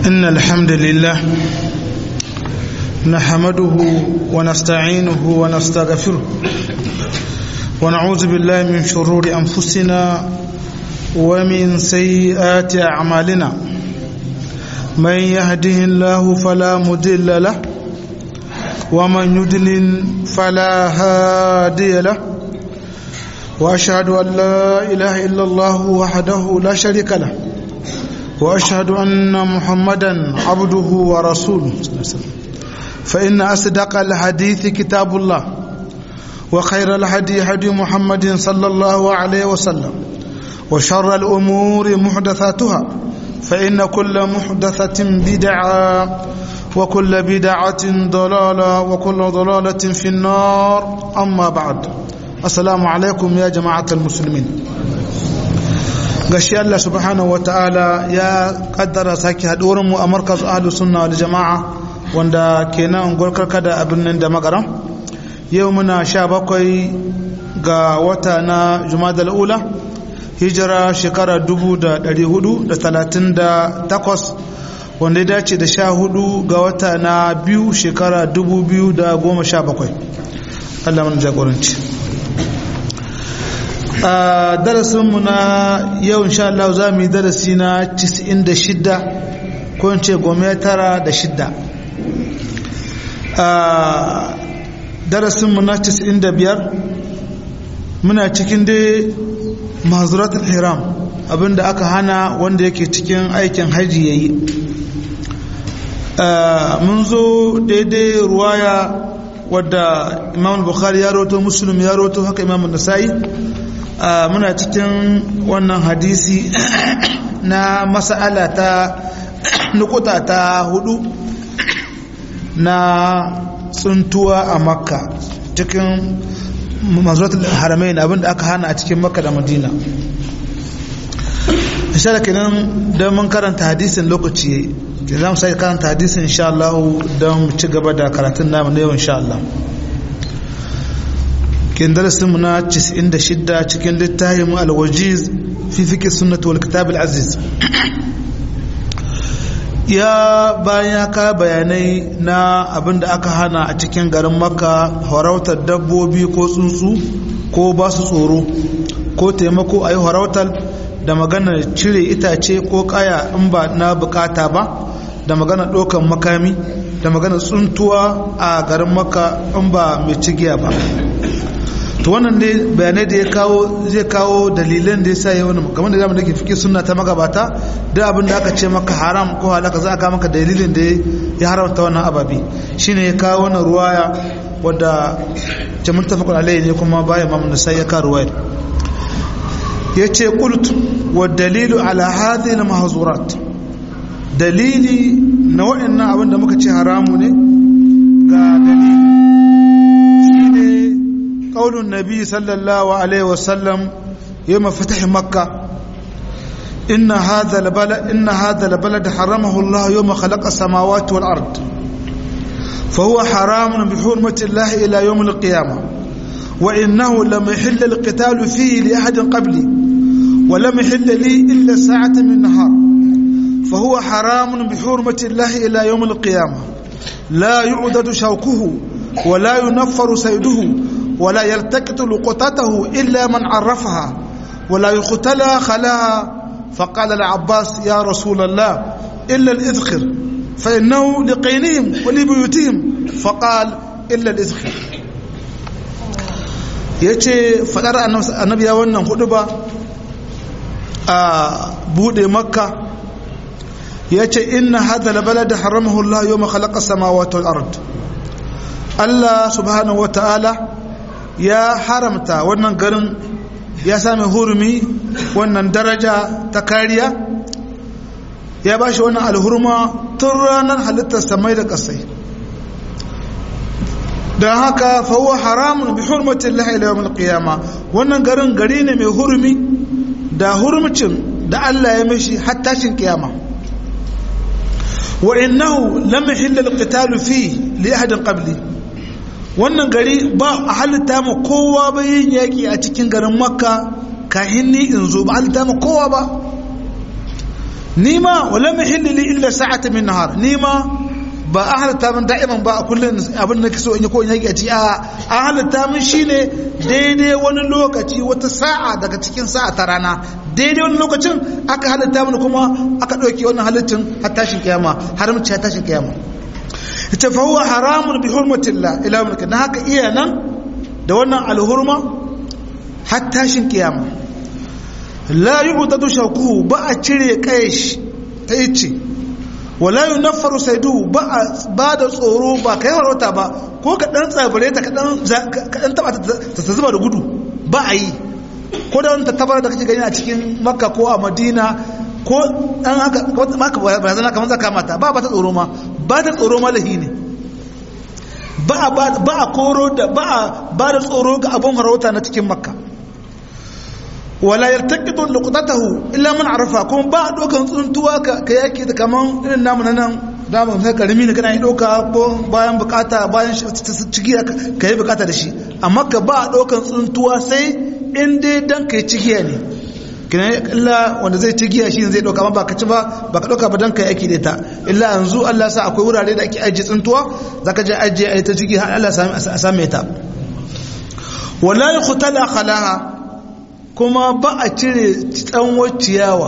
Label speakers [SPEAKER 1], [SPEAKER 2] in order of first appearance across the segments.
[SPEAKER 1] إن الحمد لله نحمده ونستعينه ونستغفره ونعوذ بالله من شرور أنفسنا ومن سيئات أعمالنا من يهده الله فلا مضل له ومن يضلل فلا هادي له وأشهد أن لا إله إلا الله وحده لا شريك له واشهد ان محمدا عبده ورسوله فان اصدق الحديث كتاب الله وخير الهدي هدي محمد صلى الله عليه وسلم وشر الامور محدثاتها فان كل محدثه بدعه وكل بدعه ضلاله وكل ضلاله في النار اما بعد السلام عليكم يا جماعه المسلمين gashi Allah subhanahu wa ta'ala ya kaddara sake haɗuwar mu a markaz ahlus sunna wal jama'a wanda kenan gorkarka da abin nan da magaram yau muna sha bakwai ga wata na jumadal ula hijira shekara dubu da ɗari hudu da talatin da takwas wanda ya dace da sha hudu ga wata na biyu shekara dubu biyu da goma sha bakwai Allah mana jagoranci a darasinmu na yau insha Allah za mu yi darasi na 96 ko in ce gome tara da shidda a darasinmu na 95 muna cikin dai mazuratul hiram abinda aka hana wanda yake cikin aikin haji ya yi mun zo daidai ruwaya wadda imam bukhari ya roto muslim ya roto haka imam nasa'i muna cikin wannan hadisi na mas'ala ta nukuta ta hudu na tsuntuwa a makka cikin mazuratul haramain abinda aka hana a cikin makka da madina insha kenan don mun karanta hadisin lokaci ke za mu sai karanta hadisin insha Allah don mu ci gaba da karatun namu na yau insha Allah kin darasin mu na 96 cikin littafin al-wajiz fi fiqh sunnah wal kitab al-aziz ya bayan ka bayanai na abinda aka hana a cikin garin makka harautar dabbobi ko tsuntsu ko ba su tsoro ko taimako a yi harautar da maganar cire itace ko kaya in ba na bukata ba da maganar ɗaukan makami da maganar tsuntuwa a garin makka in ba mai cigiya ba to wannan ne bayanai da ya kawo zai kawo dalilan da ya sa yawan kamar da zamu da ke fiki sunna ta magabata da abin da aka ce maka haram ko halaka za a kawo maka dalilin da ya haramta wannan ababi shine ya kawo wannan ruwaya wadda ce muttafaqun alayhi ne kuma bayan mamun nasai ya kawo ruwayar yace qult wa dalilu ala hadhihi al mahzurat dalili na wa'annan abin da muka ce haramu ne ga dalili قول النبي صلى الله عليه وسلم يوم فتح مكة إن هذا البلد إن هذا البلد حرمه الله يوم خلق السماوات والأرض فهو حرام بحرمة الله إلى يوم القيامة وإنه لم يحل القتال فيه لأحد قبلي ولم يحل لي إلا ساعة من نهار فهو حرام بحرمة الله إلى يوم القيامة لا يعدد شوكه ولا ينفر سيده ولا يلتقط لقطته إلا من عرفها ولا يقتلى خلاها فقال العباس يا رسول الله إلا الإذخر فإنه لقينهم ولبيوتهم فقال إلا الإذخر yace fadar annabi ya wannan hudu ba a bude makka yace inna hadha albalad haramahu Allah yawma khalaqa samawati wal ard Allah subhanahu wa ta'ala ya haramta wannan garin ya sami hurumi wannan daraja ta kariya ya ba shi wannan alhurma tun ranar halittar samai da kasai don haka fawo haramun bi hurmatin lahila yawon qiyama wannan garin gari ne mai hurumi da hurmicin da Allah ya mashi hattashin kiyama wa innahu lam yahilla al-qitalu fi li ahadin qabli wannan gari ba a halitta ma kowa ba yin yaƙi a cikin garin makka kahin ni in zo ba halitta ma kowa ba nima wala muhilli li illa sa'ata min nahar nima ba a halitta min da'iman ba a kullum abin da so in yi ko in yaki a ci a an halitta min shine daidai wani lokaci wata sa'a daga cikin sa'a ta rana daidai wani lokacin aka halitta min kuma aka ɗauke wannan halittin har tashin kiyama haramci har tashin kiyama ita fa huwa haramun bi hurmatillah ila mulkin na haka iya nan da wannan alhurma har tashin kiyama la yu'tadu shakuhu ba a cire kayash ta yace wala yunaffaru saidu ba a ba da tsoro ba kai warauta ba ko ka dan tsabare ta ka dan taba ta zuba da gudu ba a yi ko da wani tattabar da kake gani a cikin makka ko a madina ko dan haka maka barazana kamar zaka mata ba ba ta tsoro ma ba ta tsoro ma lahi ne ba a ba a koro da ba a ba da tsoro ga abun harauta na cikin makka wala yartaqidu luqtatahu illa man arafa kuma ba a dokan tsuntuwa ka yake da kaman irin namu nan da mu sai karimi ne kana yi doka ko bayan bukata bayan ciki ka yi bukata da shi amma ka ba a dokan tsuntuwa sai in dai dan kai cigiya ne kina illa wanda zai cigiya shi zai doka amma ba ka ci ba ba ka doka ba dan kai aiki da ta illa yanzu Allah sa akwai wurare da ake ajiye tsuntuwa zaka je ajiye ai ta cigi har Allah ya same ta wala yuqtala khalaha kuma ba a cire tsanwar ciyawa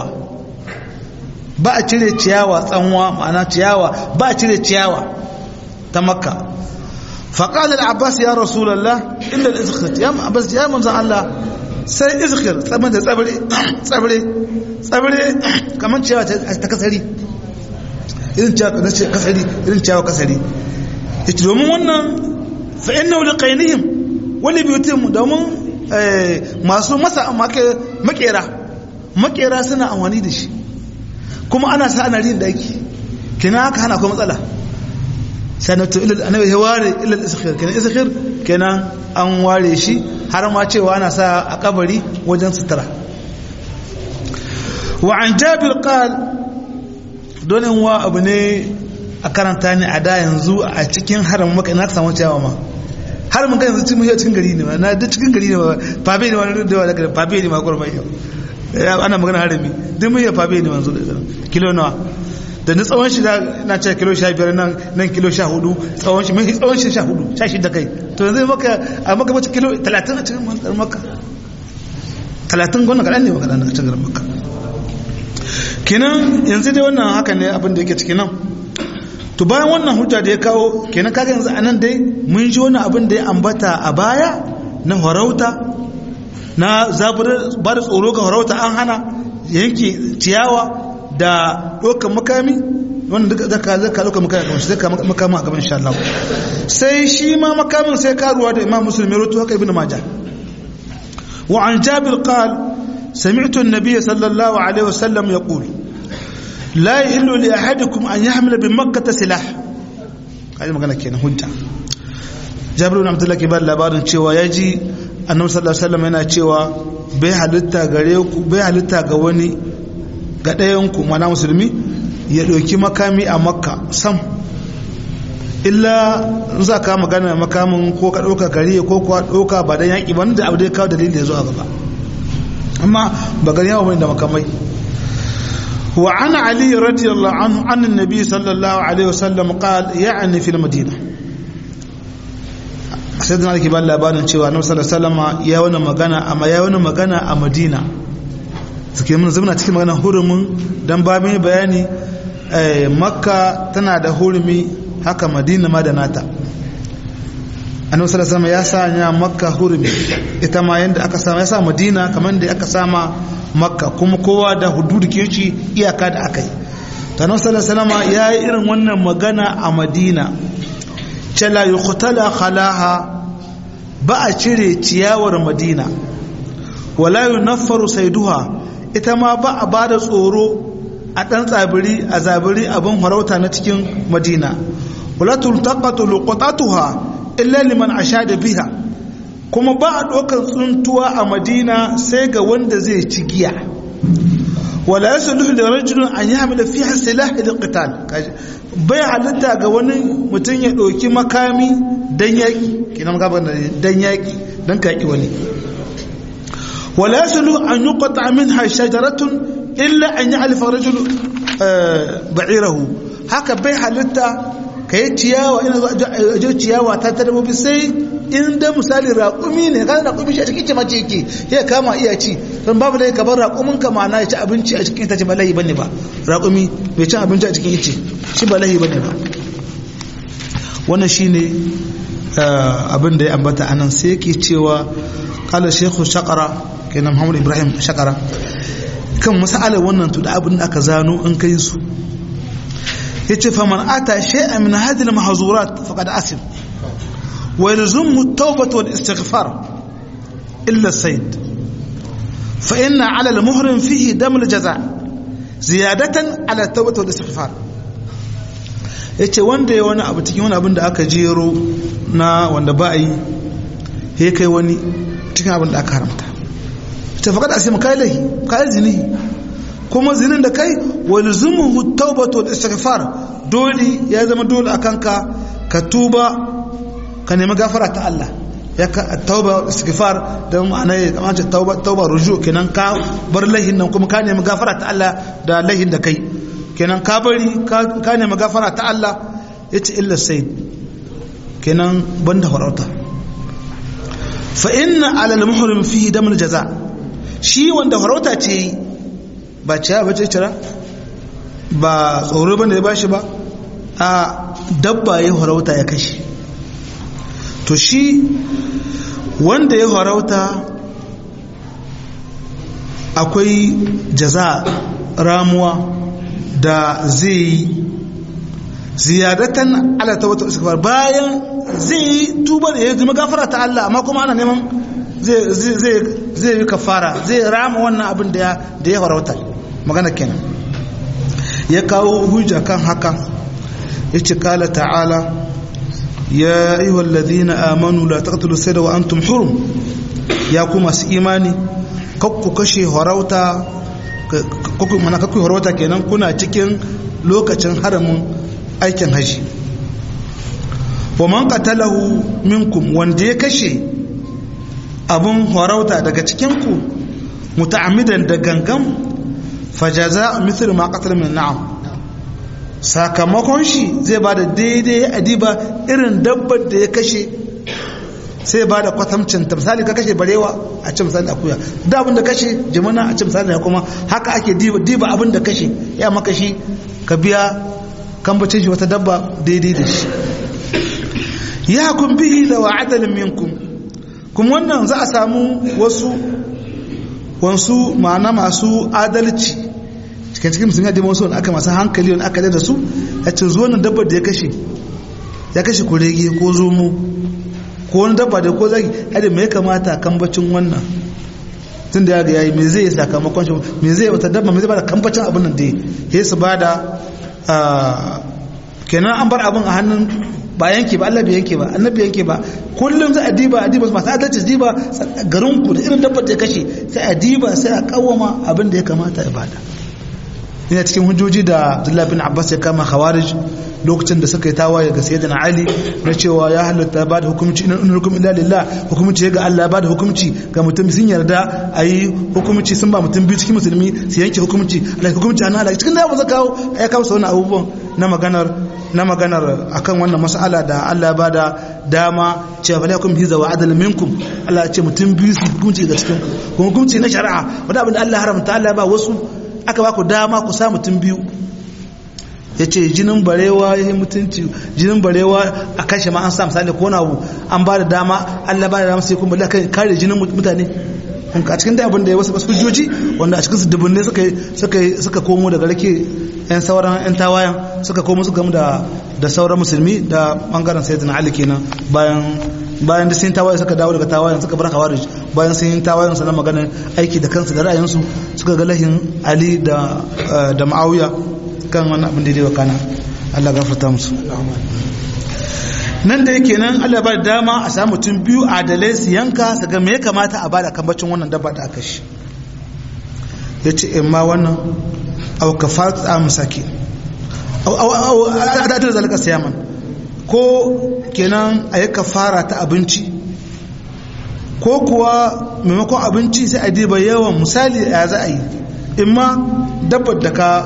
[SPEAKER 1] ba a cire ciyawa tsanwa ma'ana ciyawa ba a cire ciyawa ta makka faƙalar abbas ya rasulallah inda da izikir ya abbas ya manzan allah sai izikir tsamin da tsabire tsabire tsabire kamar ciyawa ta kasari irin ciyawa kasari irin ciyawa kasari ita domin wannan fa'in na wuli ƙainihim wani biyutin domin masu masa makera makera suna amfani da shi kuma ana sa ana rin daki kina haka hana akwai matsala sanatu ilal annabi ya ware ilal iskhir kenan iskhir kenan an ware shi har ma cewa ana sa a kabari wajen sutura wa an jabir qal donin wa abu ne a karanta ne a da yanzu a cikin haram maka ina samu cewa ma har mun kai yanzu cikin muhiyar cikin gari ne ma na duk cikin gari ne ma fabe ne wani da wani gari fabe ne ma kurban yau ana magana harami duk muhiyar fabe ne manzo da kilo nawa da ni tsawon shi na ce kilo sha biyar nan nan kilo sha hudu tsawon shi mai tsawon shi sha hudu sha shi da kai to yanzu maka a maka mace kilo talatin a cikin garin maka talatin gwamna kaɗan ne maka a cikin garin maka kenan yanzu dai wannan haka ne abin da yake cikin nan to bayan wannan hujja da ya kawo kenan kaga yanzu anan dai mun ji wani abin da ya ambata a baya na harauta na zabur ba da tsoro ga harauta an hana yanke ciyawa da ɗaukar makami wanda duka zaka zaka ɗaukar makami kamar shi zaka makami a gaban insha Allah sai shi ma makamin sai karuwa da Imam Muslim ya rawaito haka Ibn Majah wa an Jabir qal سمعت النبي صلى الله عليه وسلم يقول لا يحل لأحدكم أن يحمل بمكة سلاح هذه magana kenan hujja Jabir ibn Abdullah ke ba labarin cewa yaji Annabi sallallahu alaihi wasallam yana cewa bai halitta gare ku bai halitta ga wani ga ɗayan ku mana musulmi ya ɗauki makami a Makka sam illa za ka magana makamin ko ka ɗauka gari ko kuwa ɗauka ba dan yaƙi ba da abu da ya kawo dalili da ya zo a gaba amma ba gari yawa bane da makamai وعن علي رضي الله عنه عن النبي صلى الله عليه وسلم قال يعني في المدينة سيدنا علي كبال labarin cewa annabi sallallahu alaihi wasallam ya wani magana amma ya wani magana a Madina suke mun zama cikin magana hurumin dan ba mai bayani Makka tana da hurumi haka Madina ma da nata annabi sallallahu alaihi wasallam ya sanya Makka hurumi ita ma yanda aka sama ya sa Madina kamar da aka sama makka kuma kowa da hududu ke ci iyaka da aka yi tanar salasalama ya yi irin wannan magana a madina cala yi kutala khalaha ba a cire ciyawar madina wala yi nafaru saiduha ita ma ba a ba da tsoro a ɗan tsabiri a zabiri abin harauta na cikin madina wala tultaqatu luqatatuha illa liman ashada biha kuma ba a ɗaukar tsuntuwa a madina sai ga wanda zai ci giya wala ya sulu da rajulun an yi hamila fi hasilah da qital bai halitta ga wani mutum ya ɗauki makami dan yaƙi kina magana dan yaƙi dan ka yaƙi wani wala ya sulu an yi kwata min ha shajaratun illa an yi alifa rajulun ba'irahu haka bai halitta ka yi ciyawa ina zo ciyawa ta ta dabobi sai in da misali raƙumi ne kan raƙumi shi a cikin mace yake ya kama iya ci don babu dai kabar raƙumin ka ma'ana ya ci abinci a cikin itace ba lahi bane ba raƙumi bai ci abinci a cikin ice shi ba lahi bane ba wannan shine abin da ya ambata anan sai yake cewa kala shekhu shakara kenan muhammad ibrahim shakara kan masalar wannan to da abin da aka zano in kai su yace faman ata shay'an min hadhihi al-mahzurat faqad asim wa yalzumu at-tawbah wal istighfar illa as-sayd fa inna 'ala al-muhrim fihi dam al-jaza' ziyadatan 'ala at-tawbah wal istighfar yace wanda ya wani abu cikin wani abin da aka jero na wanda ba a yi ya kai wani cikin abin da aka haramta ta faƙaɗa a sai kai lahi kai zini kuma zinin da kai wani zumuhu taubatu da istighfar dole ya zama dole a kanka ka tuba ka nemi gafara ta Allah ya ka tauba istighfar da ma'ana ya kamata tauba tauba ruju kenan ka bar lahin nan kuma ka nemi gafara ta Allah da lahin da kai kenan ka bari ka nemi gafara ta Allah yace illa sai kenan banda farauta fa inna ala al-muhrim fihi dam al-jaza shi wanda farauta ce ba ciya ba ce cira ba tsoro bane ya bashi ba a dabba ya farauta ya kashe to shi wanda ya farauta akwai jaza ramuwa da zai yi ziyadatan ala tawbatu istighfar bayan zai yi tuba da ya zama gafara ta Allah amma kuma ana neman zai zai zai yi kafara zai rama wannan abin da ya da ya farauta magana kenan ya kawo hujja kan haka yace kala ta'ala ya ayyuhal ladina amanu la taqtulu sayda wa antum hurum ya ku masu imani kakku kashe farauta kakku mana kakku farauta kenan kuna cikin lokacin haramin aikin haji wa man qatalahu minkum wanda ya kashe abun farauta daga cikin ku muta'ammidan da gangan fajaza mithlu ma qatala min na'am sakamakon shi zai bada daidai adiba irin dabbar da ya kashe sai ba da kwatamcin ta misali ka kashe barewa a ce misali akuya da abin da kashe jimina a ce misali ya kuma haka ake diba abin da kashe ya maka shi ka biya kambacin shi wata dabba daidai da shi ya kun bihi da wa adalin minkum kuma wannan za a samu wasu wasu ma'ana masu adalci cikin cikin musulmi da wasu aka masu hankali wani aka da su ya ce zuwa nan dabbar da ya kashe ya kashe kurege ko zomo ko wani dabba da ko zagi hada mai kamata kambacin wannan tun da ya ga yayi me zai yi sakamakon shi me zai wata dabba me zai bada kambacin abin nan da ya su bada kenan an bar abin a hannun ba yanke ba Allah bai yanke ba annabi yanke ba kullum za a diba a diba masu adalci diba garin ku da irin dabbar da ya kashe sai a diba sai a kawama abin da ya kamata ya bada ina cikin hujjoji da Abdullah bin Abbas ya kama Khawarij lokacin da suka yi tawaye ga Sayyidina Ali na cewa ya halatta ba da hukunci in hukum illa lillah hukunci ga Allah ba da hukunci ga mutum sun yarda ayi hukunci sun ba mutum biyu cikin musulmi su yanke hukunci Allah hukunci ana Allah cikin da ba kawo ya kawo wannan abubuwan na maganar na maganar akan wannan mas'ala da Allah ba da dama cewa fa lakum hiza wa adal minkum Allah ya ce mutum biyu su hukunci ga cikin hukunci na shari'a wanda abin da Allah haramta Allah ba wasu aka ba ku dama ku sa mutum biyu ya ce jinin barewa ya yi mutunci jinin barewa a kashe ma an sa misali ko na an ba da dama allah ba da dama sai kuma bala kare jinin mutane a cikin da abin da ya wasu wasu hujjoji wanda a cikin su dubunne suka suka suka komo daga rake yan sauran yan tawayan suka komo su gamu da da sauran musulmi da bangaren sayyidina ali kenan bayan bayan da sun tawaye suka dawo daga tawayen suka bar khawarij bayan sun yi tawayen su na magana aiki da kansu da ra'ayinsu suka ga lahin ali da da ma'awiya kan wani abin da ya kana Allah gafarta musu nan da yake nan Allah ba da dama a samu mutum biyu adalai su yanka su ga me ya kamata a bada kambacin wannan dabba da aka shi ya ce in ma wannan au kafat a musaki au au au adadin zalika siyaman ko kenan a yi kafara ta abinci ko kuwa maimakon abinci sai a diba yawan misali ya za a yi in ma dabbar da ka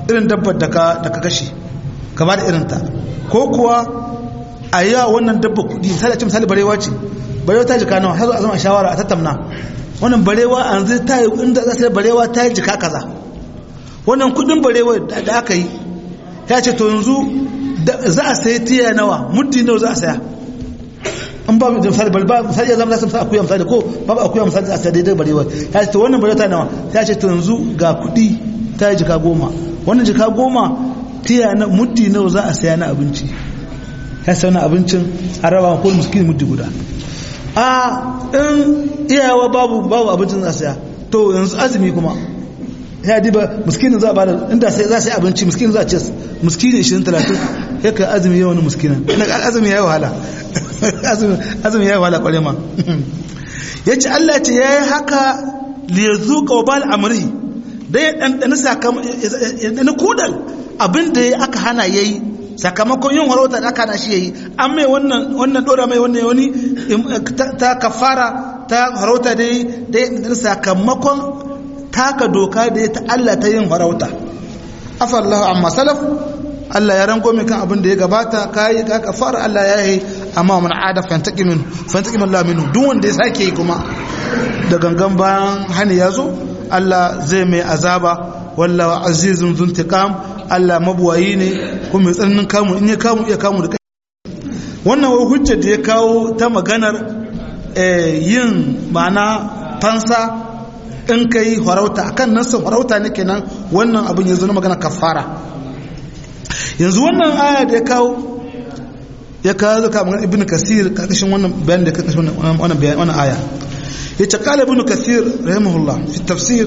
[SPEAKER 1] irin dabbar da ka da ka kashe ka ba da irin ta ko kuwa a yi wa wannan dabba kudi misali a ce misali barewa ce barewa ta jika nawa har zuwa zama shawara a tattauna wannan barewa a yanzu ta yi inda za ta barewa ta yi jika kaza wannan kudin barewa da aka yi ya ce to yanzu za a sayi tiya nawa muddi nawa za a saya an ba da misali ba misali ya zama za su akuya misali ko ba akuya misali a sayar daidai barewa ya ce to wannan barewa ta nawa ya ce to yanzu ga kudi ta yi jika goma wannan jika goma tiya na muddi nawa za a saya na abinci ya sai wani abincin a raba ko miskin muddi guda a in iyawa babu babu abincin za a saya to yanzu azumi kuma ya diba miskinin za a bada inda sai za su yi abinci miskinin za a ce miskinin 20-30 ya ka azumi yawan miskinin azumi ya yi wahala azumi ya yi wahala kware ma ya ce Allah ce ya yi haka liyazu kawbal amri da ya ɗanɗani sakamakon kudal abin da ya aka hana ya yi sakamakon yin warauta da aka hana shi ya yi an mai wannan ɗora mai wannan wani ta kafara ta warauta da ya ɗanɗani sakamakon taka doka da ya ta Allah ta yin farauta afallahu amma salaf Allah ya rango mai kan abin da ya gabata kai ka kafara Allah ya yi amma man ada fantaki min fantaki min Allah minhu duk wanda ya sake yi kuma da gangan bayan hani ya zo Allah zai mai azaba wallahu azizun zuntiqam Allah mabuwayi ne kuma mai tsananin kamu in ya kamu iya kamu da kai wannan wai hujjar da ya kawo ta maganar yin ma'ana fansa in ka yi farauta akan nasin farauta ne kenan wannan abin yanzu na magana kafara yanzu wannan aya da ya kawo ya kawo zuka magana ibn kasir karkashin wannan bayan da karkashin wannan bayan wannan aya ya ce kala ibn kasir rahimahullah fi tafsir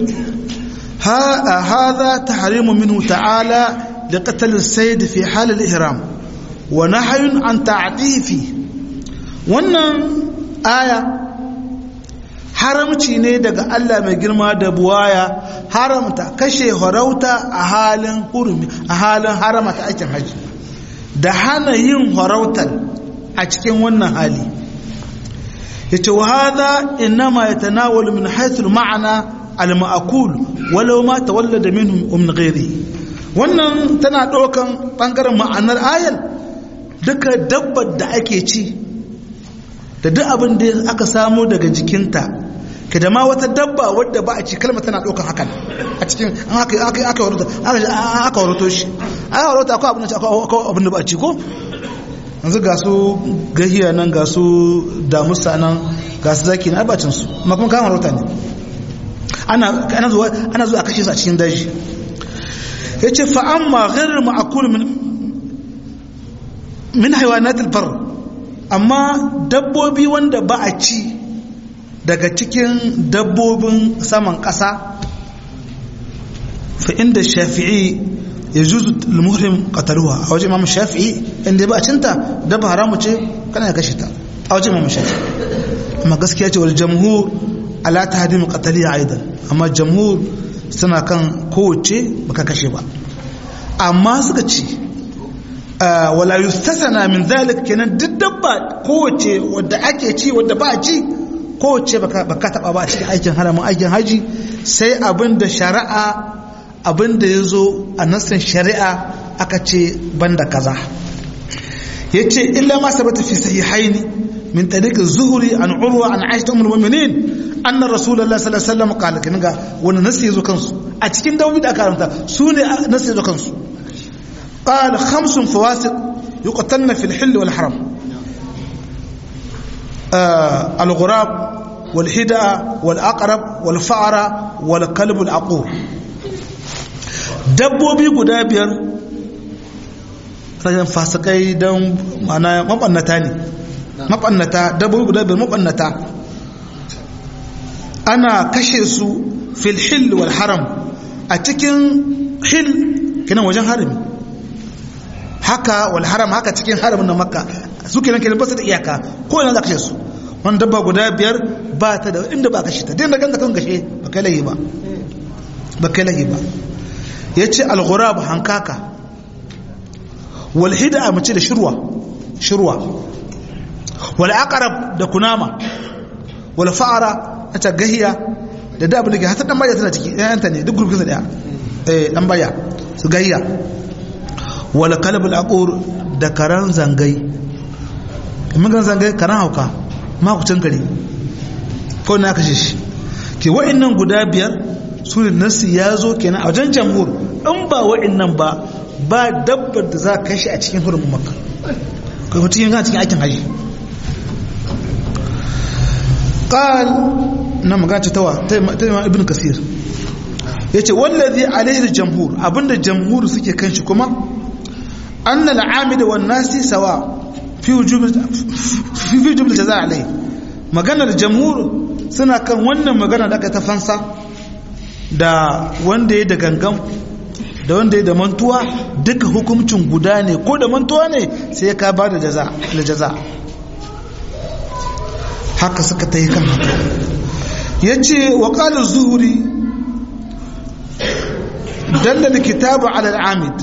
[SPEAKER 1] هذا تحريم منه تعالى لقتل السيد في حال الإحرام ونحي عن تعديه فيه wannan aya haramci ne daga Allah mai girma da buwaya haramta kashe harauta a halin hurumi a halin haramata aikin haji da hana yin harautar a cikin wannan hali yace wa hadha inma yatanawalu min haythu ma'ana al-ma'kul walau ma tawallada minhum min ghairi wannan tana ɗaukan bangaren ma'anar ayal duka dabbar da ake ci da duk abin da aka samu daga jikinta ka da ma wata dabba wadda ba a ci kalma tana ɗaukar hakan a cikin aka waroto shi aka waroto akwai abin da akwai abin da ba a ci ko yanzu ga su gahiya nan ga su damusa nan ga su zaki na albacin su ma kuma kama warota ne ana zuwa a kashe su a cikin daji ya ce fa'an ma gharar ma'akul min haiwanatul bar amma dabbobi wanda ba a ci daga cikin dabbobin saman ƙasa fa inda shafi'i ya juzu al-muhrim qataluha a wajen imam shafi'i inda ba a cinta dabba haramu ce kana ya kashe ta a wajen imam shafi'i amma gaskiya ce wal jamhur ala tahdim qataliha aidan amma jamhur suna kan kowace baka kashe ba amma suka ce wala yustasana min zalik kenan duk dabba kowace wadda ake ci wadda ba a ci kowace baka taba ba a cikin aikin haramun aikin haji sai abin da shari'a abin da ya zo a nassin shari'a aka ce banda kaza ya ce illa ma sabata fi sahihaini min tariq zuhuri an urwa an aisha ummul mu'minin anna rasulullahi sallallahu alaihi wasallam qala kin ga wani nasi yazo kansu a cikin dawobi da karanta su ne nasi yazo kansu qala khamsun fawasiq yuqtalna fil hill wal haram al-ghurab والهدى والأقرب والفأرة والكلب العقور dabbobi guda biyar rashin fasikai don mana mabannata ne mabannata dabbobi guda biyar mabannata ana kashe su fil hil wal haram a cikin hil kinan wajen harami haka wal haram haka cikin haramin na makka su kinan kinan basu da iyaka ko yana za kashe su wani dabba guda biyar ba ta da inda ba kashe ta din da ganga kan kashe ba kai lahi ba ba kai lahi ba ya ce alghurab hankaka walhida a mace da shirwa shirwa wal aqrab da kunama wal fa'ara ta gahiya da da abin da hata dan baya tana ciki yayanta ne duk gurgurza daya eh dan baya su gayya wala kalbul aqur da karan zangai mun ga zangai karan hauka makucin kare ko na kashe shi ke wa'annan guda biyar su ne nasi ya zo kenan a wajen jamhur in ba wa'annan ba ba dabbar da za ka kashe a cikin hurumin makka kai mutum yin cikin aikin haji qal na magana tawa ta ibn kasir yace wallazi alaihi jamhur abinda jamhur suke kan shi kuma anna al-amid wan nasi sawa fi wujub fi wujub al-jazaa alai maganar jamhur suna kan wannan magana da aka ta fansa da wanda ya da gangan da wanda ya da mantuwa duka hukuncin guda ne ko da mantuwa ne sai ka ba da jaza da jaza haka suka ta yi kan haka ya ce wa ƙalin zuhuri dallal kitabu ala al'amid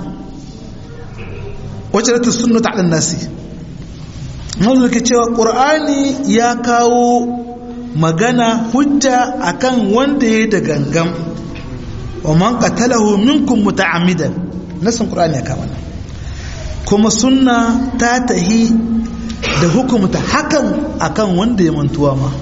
[SPEAKER 1] wacce ta sunnata ala nasi wanda ke cewa ƙur'ani ya kawo magana hujja akan wanda ya da gangan wa man qatalahu minkum muta'ammidan nasin qur'ani ya kama kuma sunna ta tahi da hukumta hakan akan wanda ya mantuwa ma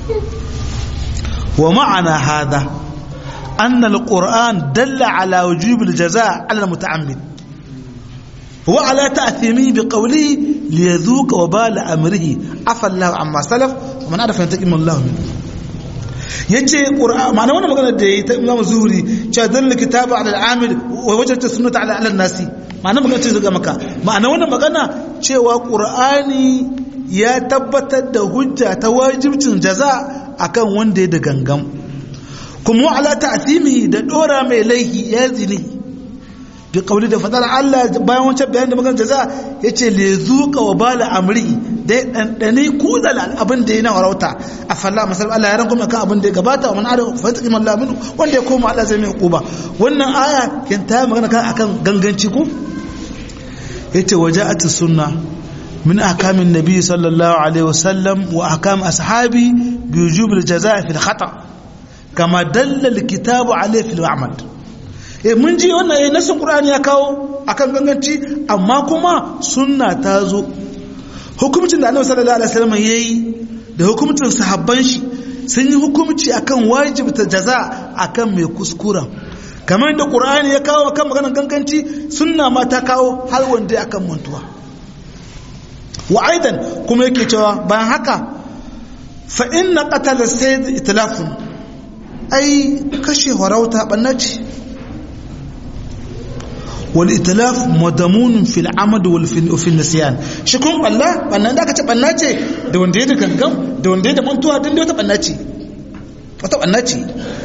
[SPEAKER 1] wa ma'ana hada anna alquran dalla ala wujub aljaza ala almuta'ammid wa ala ta'thimi biqawlihi liyadhuqa wabala amrihi afa Allah amma salaf wa man arafa yantaqim Allah minhu yace qur'an ma'ana wannan magana da yayi ta Imam Zuhri cewa dalla kitabu ala al-amil wa wajadta sunnata ala al-nasi ma'ana magana ce daga maka ma'ana wannan magana cewa qur'ani ya tabbatar da hujja ta wajibcin jaza akan wanda ya da gangam kuma ala ta'thimi da dora mai laihi ya zini bi qawli da fadar Allah bayan wancan bayan da magana jaza yace le zuqa wa bala amri da dandane kudal abin da yana warauta a falla masal Allah ya ranku kan abin da ya gabata wa man ada fa taqim Allah minhu wanda ya koma Allah zai mai hukuba wannan aya kin ta magana kan akan ganganci ko yace waja'at sunna min ahkamin nabi sallallahu alaihi wasallam wa ahkam ashabi bi wujub al-jazaa fi al-khata kama dalla al-kitab alaihi fi al-amal eh mun ji wannan eh nasin qur'ani ya kawo akan ganganci amma kuma sunna ta zo hukumcin da annabi sallallahu alaihi wasallam yayi da hukumcin sahabban shi sun yi hukumci akan wajibta jaza akan mai kuskura kamar da qur'ani ya kawo akan maganar ganganci sunna ma ta kawo har wanda akan mantuwa wa aidan kuma yake cewa bayan haka fa inna qatala sayd itlafun ai kashe harauta bannaci wal itlaf madamun fil amad wal fil nisyan shi kun balla bannan da aka ce banna ce da wanda ya da gangan da wanda ya da mantuwa din da wata banna ce wata banna ce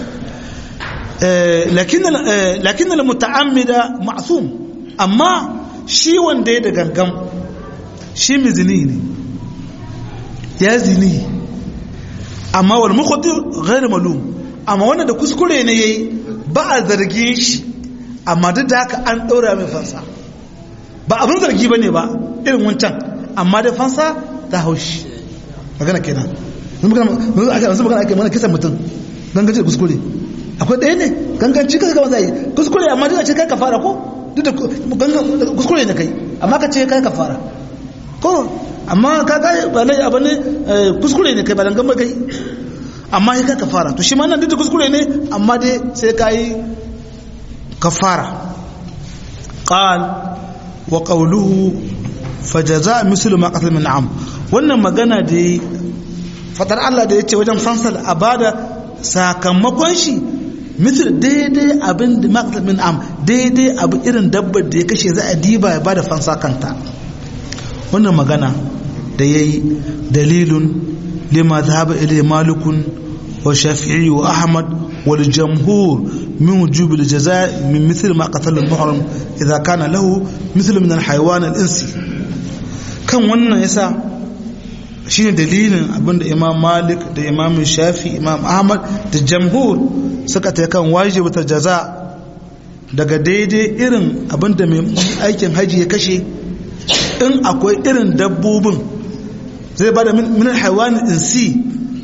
[SPEAKER 1] lakin lakin al muta'ammida ma'sum amma shi wanda ya da gangan shi mizini ne ya zini amma wal mukhtir ghayr malum amma wanda da kuskure ne yayi ba a zargin shi amma duk da haka an ɗora mai fansa ba abin zargi ba ne ba irin wancan amma da fansa ta haushi magana kenan yanzu magana ake mana kisan mutum ganganci da kuskure akwai ɗaya ne ganganci kasa gaba zai kuskure amma duk da ce kai ka fara ko duk da kuskure ne kai amma ka ce kai ka fara ko amma ka ga ba lai abu ne kuskure ne kai ba dangan ba kai amma kai ka fara to shi ma nan duk da kuskure ne amma dai sai ka yi كفارة قال وقوله فجزاء مثل ما قتل من عام wannan magana da yi fatar Allah da ya ce wajen fansal a bada sakamakon shi misal daidai abin da maqtal min am daidai abu irin dabbar da ya kashe za a diba ya bada fansa kanta wannan magana da yayi dalilun lima dhahaba ilayhi malikun wa shafi'i wa ahmad wal jamhur من وجوب الجزاء من مثل ما قتل المحرم إذا كان له مثل من الحيوان الإنسي كان wannan yasa shine dalilin abinda Imam Malik da Imam Shafi Imam Ahmad da jamhur suka ta kan wajibata jaza daga daidai irin abinda mai aikin haji ya kashe in akwai irin dabbobin zai bada min alhayawan insi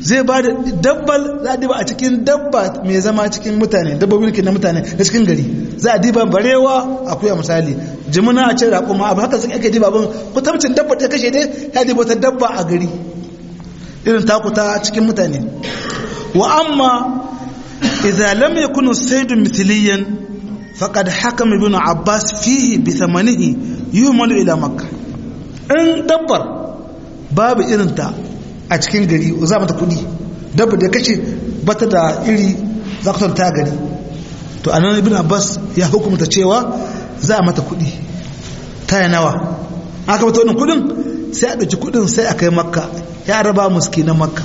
[SPEAKER 1] zai ba da dabbal za a diba a cikin dabba mai zama cikin mutane dabbobin ke na mutane da cikin gari za a diba barewa akuya misali jimina a ce raƙuma abu haka suka ake diba abin kutamcin dabba ta kashe dai ya diba ta dabba a gari irin takuta cikin mutane wa amma idan lam yakunu saydun mithliyan faqad hakama ibn abbas fihi bi thamanihi yumalu ila makkah in dabbar babu irinta a cikin gari za mata kudi dabba da kashe bata da iri za ka ta gari to anan ibn abbas ya hukumta cewa za a mata kudi ta yi nawa aka mata wannan kudin sai a ɗauki kudin sai a kai makka ya raba muski na makka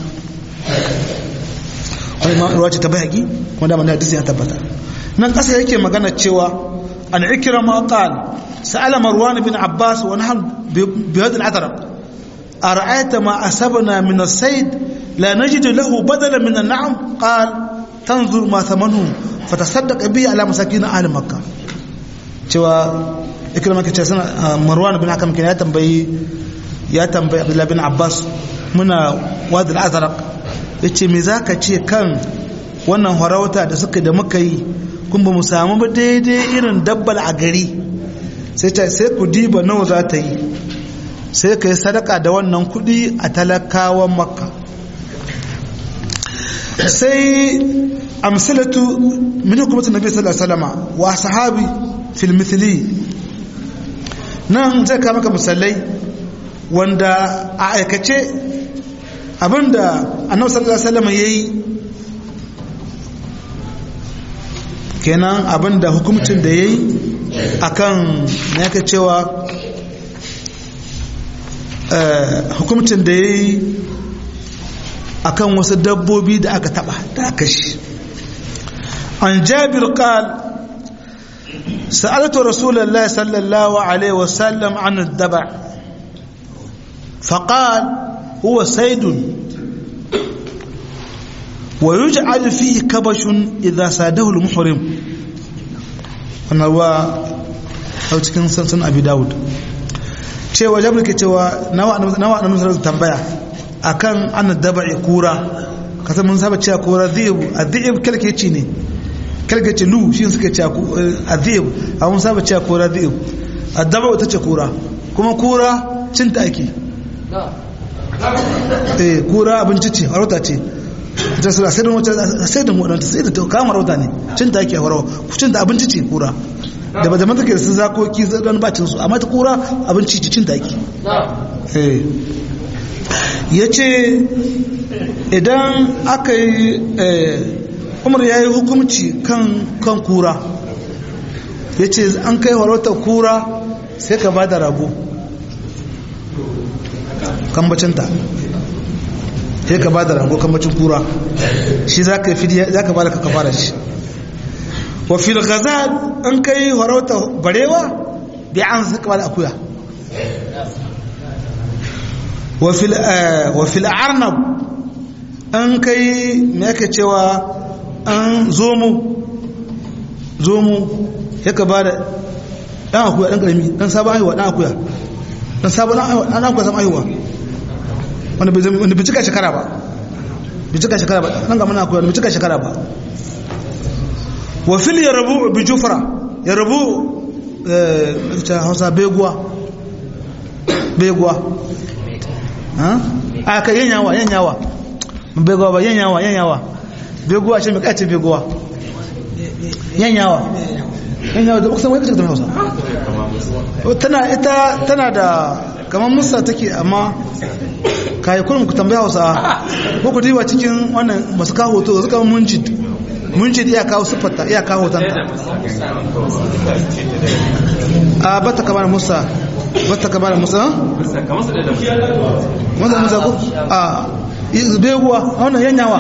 [SPEAKER 1] wani ma ruwa ce ta bayaki kuma da mana hadisi ya tabbata nan ƙasa yake magana cewa an ikira ma qal sa'ala marwan bin abbas wa nahnu bi hadal atraq أرأيت ما أسبنا من السيد لا نجد له بدلا من النعم قال تنظر ما ثمنه فتصدق به على مساكين أهل مكة cewa ikirma ke ce suna marwan bin hakam ke ya tambayi ya tambayi abdullahi bin abbas muna wadda al'azarak ya ce me za ka ce kan wannan harauta da suka da muka yi kun ba mu samu ba daidai irin dabbal a gari sai ce sai ku diba nawa za ta yi sai ka yi sadaka da wannan kudi a talakawan makka sai amsalatu min hukumatin nabi sallallahu alaihi wasallam wa sahabi fil mithli nan zai ka maka misalai wanda a aikace abinda annabi sallallahu alaihi wasallam yayi kenan abinda hukumcin da yayi akan ne yake cewa hukumcin da ya yi a kan wasu dabbobi da aka taba da aka shi an jabir qal sa'altu rasulullahi sallallahu alaihi wasallam an daba فقال هو سيد ويجعل فيه كبش إذا ساده المحرم أنا هو أو تكن سنسن أبي داود cewa jabir ke cewa nawa nawa annabi sallallahu tambaya akan an daba'i kura kasan mun saba cewa kura dhib adhib kalkeci ne kalkeci lu shi suka ce adhib a mun saba cewa kura dhib adaba'u tace kura kuma kura cinta ake eh kura abinci ce harauta ce ta sura sai da wata sai da wadanta sai da kamar rauta ne cinta ake harawa cinta abinci ce kura da ba zaman take sun zakoki zan bacin su amma ta kura abinci cicin taki ya ce idan aka yi umar ya yi hukumci kan kura ya ce an kai warautar kura sai ka ba da rago kambacinta sai ka ba da rago kambacin kura shi za ka ba da ka kafara shi wa fil ghazal an kai farauta barewa bi an saka da akuya wa fil wa fil arnab an kai me yake cewa an zomo zomo yake ba da dan akuya dan karami dan sabon haihuwa dan akuya dan sabon dan akuya sabon haihuwa wanda bai wanda bai cika shekara ba bai cika shekara ba dan ga mana akuya bai cika shekara ba wa fil yarbu bi jufra yarbu ta hausa beguwa beguwa ha aka yanyawa yanyawa beguwa ba yanyawa yanyawa beguwa ce mai kace beguwa yanyawa yanyawa da kusan wai kace da hausa tana ita tana da kamar musa take amma kai kullum ku tambaya hausa ko ku diba cikin wannan masu kawo hoto suka mun jid mun ce iya kawo siffarta iya kawo hotonta a bata kamar musa bata kamar musa wanda musa ko a beguwa wannan yanyawa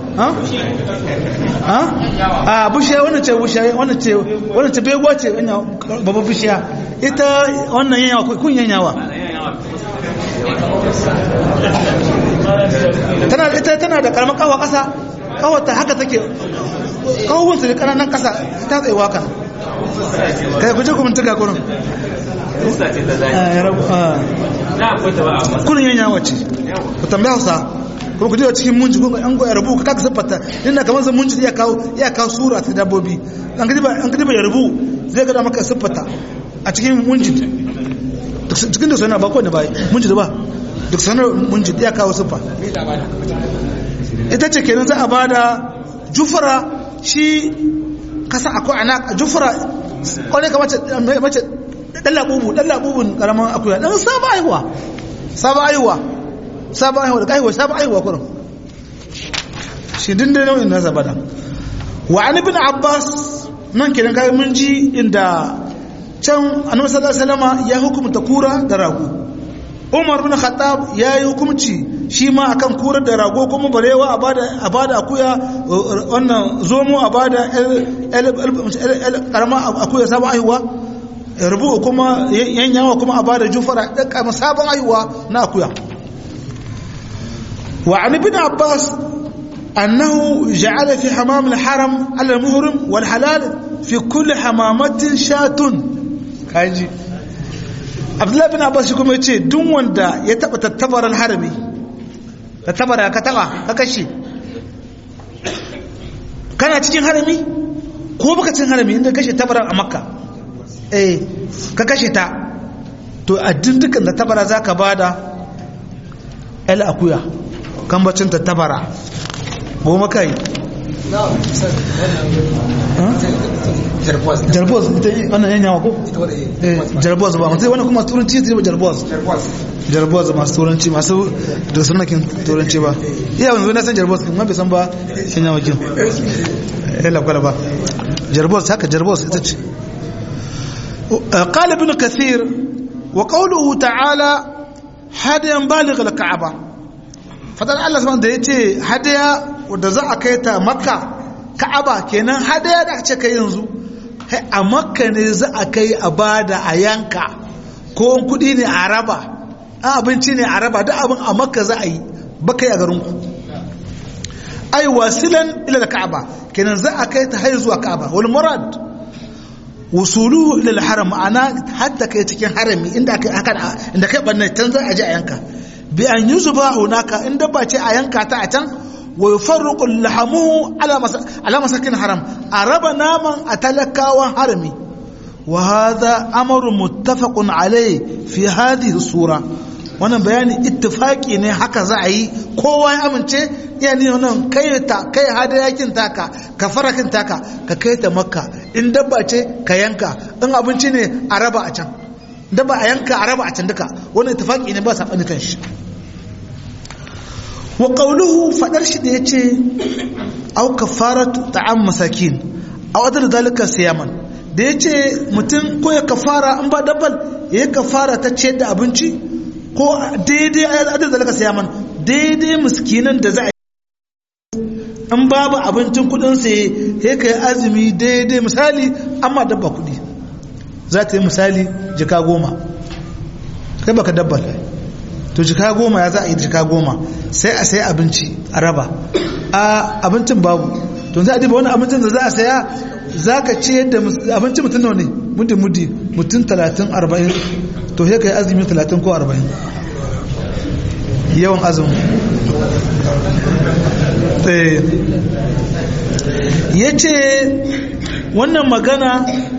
[SPEAKER 1] a bushiya wannan ce bushiya wannan ce wannan ce beguwa ce babban bushiya ita wannan yanyawa kun yanyawa tana ita tana da karamar kawo kasa kawata haka take kawon su da kananan kasa ta tsaye waka kai kuje kuma tuka kurin kurin yin yawa ce ku tambaya hausa kuma ku jiwa cikin munji ko an goya rubu ka kaka siffata inda kamar zan munji iya kawo iya kawo sura ta dabbobi an gidi ba an gidi ba ya rubu zai ga maka siffata a cikin munji cikin da sanar ba ko ne ba munji da ba duk sanar munji iya kawo siffa ita ce kenan za a bada jufara shi kasa akwai ana jufara kwarai ka mace mace dan labubu dan labubun karaman akuya dan saba aiwa saba aiwa saba aiwa da aiwa saba aiwa kurum shi din da nau'in nasa bada wa an ibn abbas nan kenan kai mun ji inda can annabi sallallahu alaihi wasallam ya hukumta kura da rago umar bin khattab ya yi hukumci shi ma akan kura da rago kuma barewa a bada a bada akuya wannan zomo a bada karama akuya sabon aiwa rubu kuma yanyawa kuma a bada jufara ɗan sabon aiwa na akuya wa an ibn abbas annahu ja'ala fi hamam al-haram ala al-muhrim wal halal fi kulli hamamatin shatun kaji abdullahi bin abbas shi kuma yace duk wanda ya taba tattabaran harami tattabara ka taba ka kashe kana cikin harami ko baka cikin harami inda kashe tabaran a makka eh ka kashe ta to a dukkan da tabara zaka bada el akuya kan bacin ta tabara goma kai jarboz ita wannan yan yawa ko jarboz ba mutum wani kuma turanci zai ba jarboz jarboz masu turanci masu da sunakin turanci ba iya wani na san jarboz kuma bai san ba yan yawa kin ya lakwala ba jarboz haka jarboz ita ce قال ابن كثير وقوله تعالى هديا بالغ الكعبه fadar Allah subhanahu da yace hadaya wanda za a kai ta makka ka'aba kenan hadaya da aka kai yanzu a makka ne za a kai a bada a yanka ko kudi ne a raba abinci ne a raba duk abin a makka za a yi ba kai a garinku ai wasilan ila da ka'aba kenan za a kai ta har zuwa ka'aba wal murad wusuluhu ila al-haram ma'ana hatta kai cikin harami inda kai haka inda kai banne can za a je a yanka bi an yuzba hunaka in dabba ce a yanka ta a can wa yufarriqu lahamuhu ala ala masakin haram a raba naman a talakawan harami wa hadha amru muttafaqun alayhi fi hadhihi sura wannan bayani ittifaki ne haka za a yi kowa ya amince iya ne wannan kai ta kai hadayakin taka ka farakin taka ka kai ta makka in dabba ce ka yanka in abinci ne a raba a can dabba a yanka a raba a can duka wannan ittifaki ne ba sabani kan shi wa qawluhu fadar shi da yace au kafaratu ta'am masakin aw adal dalika siyaman da yace mutum ko ya kafara in ba dabbal ya kafara ta ce da abinci ko daidai adal dalika siyaman daidai miskinan da za a in babu abincin kudin saye ya kai azumi daidai misali amma dabba kudi za ta yi misali jika goma kai baka dabba to jika goma ya za a yi jika goma sai a sayi abinci a raba a abincin babu to za a diba wani abincin da za a saya za ka ce yadda abincin mutum nawa ne muddin muddi mutum talatin arba'in to sai ka yi azumi talatin ko arba'in yawan azumi ya ce wannan magana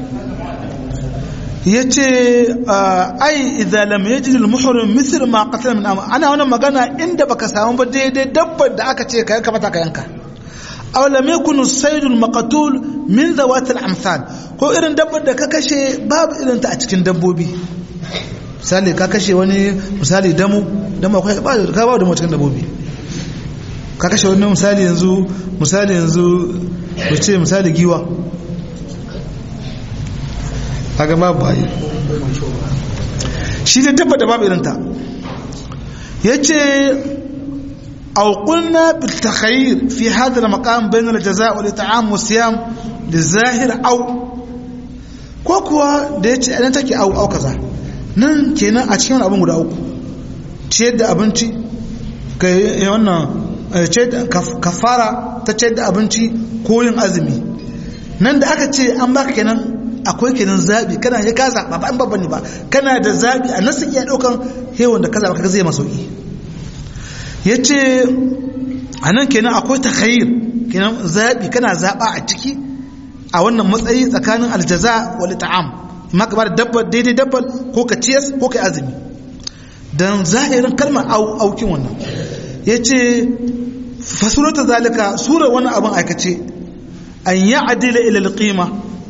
[SPEAKER 1] ya ce ai idalam ya jiri muhurin misir ma kasar min ana wannan magana inda baka samu ba daidai dabbar da aka ce ka yanka mata ka yanka aw lam yakun saydul maqtul min zawatil amsal ko irin dabbar da ka kashe babu irin ta a cikin dabbobi misali ka kashe wani misali damu damu akwai ba ka ba da mu cikin dabbobi ka kashe wani misali yanzu misali yanzu ku ce misali giwa a ga babu bayi shi ne tabbata babu irinta ya ce auƙunna biltakhayir fi hadar makam bayan aljaza wa lita'am wa siyam da zahir au ko kuwa da ya ce idan take au au kaza nan kenan a cikin abin guda uku ciyar da abinci ka yi wannan kafara ta ciyar da abinci ko yin azumi nan da aka ce an baka kenan akwai kenan zaɓi kana ya ka zaɓa ba an babban ne ba kana da zaɓi a nasu iya ɗaukan hewan da ka zaɓa ka zai masauki ya ce anan kenan akwai takhayyur kenan zabi kana zaba a ciki a wannan matsayi tsakanin aljaza wal ta'am amma ka ba da dabbar daidai dabbar ko ka ciyas ko ka azumi dan zahirin kalmar aukin wannan yace fasurata zalika sura wani abin aikace an yi adila ila alqima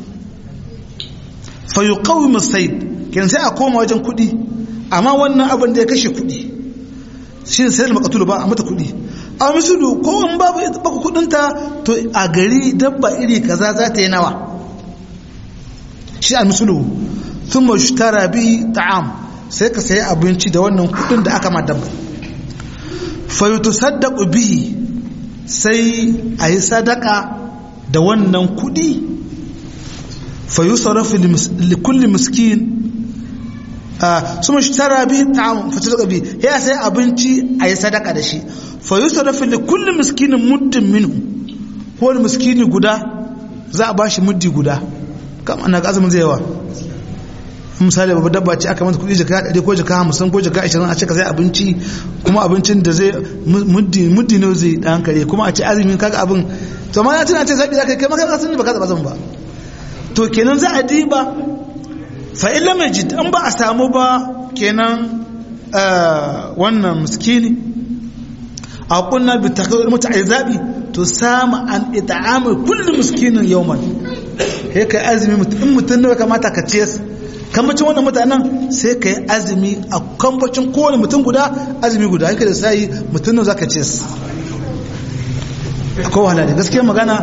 [SPEAKER 1] fa yuqawim as-sayd kin sai a koma wajen kudi amma wannan abin da ya kashe kudi shi sai da makatulu ba a mata kudi a misulu ko in babu baka kudinta to a gari dabba iri kaza za ta yi nawa shi a misulu sun mashtara bi ta'am sai ka sayi abinci da wannan kudin da aka ma dabba fayutu saddaku bihi sai a yi sadaka da wannan kudi fayu sarrafi likulli miskin su mashtara bi ta'am fata sadaka bi ya sai abinci a yi sadaka da shi fayu sarrafi likulli miskinin muddin minhu ko wani miskini guda za a ba shi muddi guda kama na ga azumin zai yawa misali babu dabba ce aka mata kudi jaka ɗari ko jaka hamsin ko jaka ashirin a cika sai abinci kuma abincin da zai muddi ne zai ɗan kare kuma a ce azumin kaga abin to ma ya tuna ce zaɓi za ka kai maka kasan ba ka zaɓa zan ba to kenan za a diba fa illa mai jid an ba a samu ba kenan wannan miskini a kunna bi takawar mutu a zaɓi to samu an ita'amar kullum miskinin yawman sai kai azumi in mutum ne kamata ka ciyas kambacin wannan mutanen sai ka yi azumi a kambacin kowane mutum guda azumi guda yake da sai mutum nan za ka ce su akwai wahala da gaskiyar magana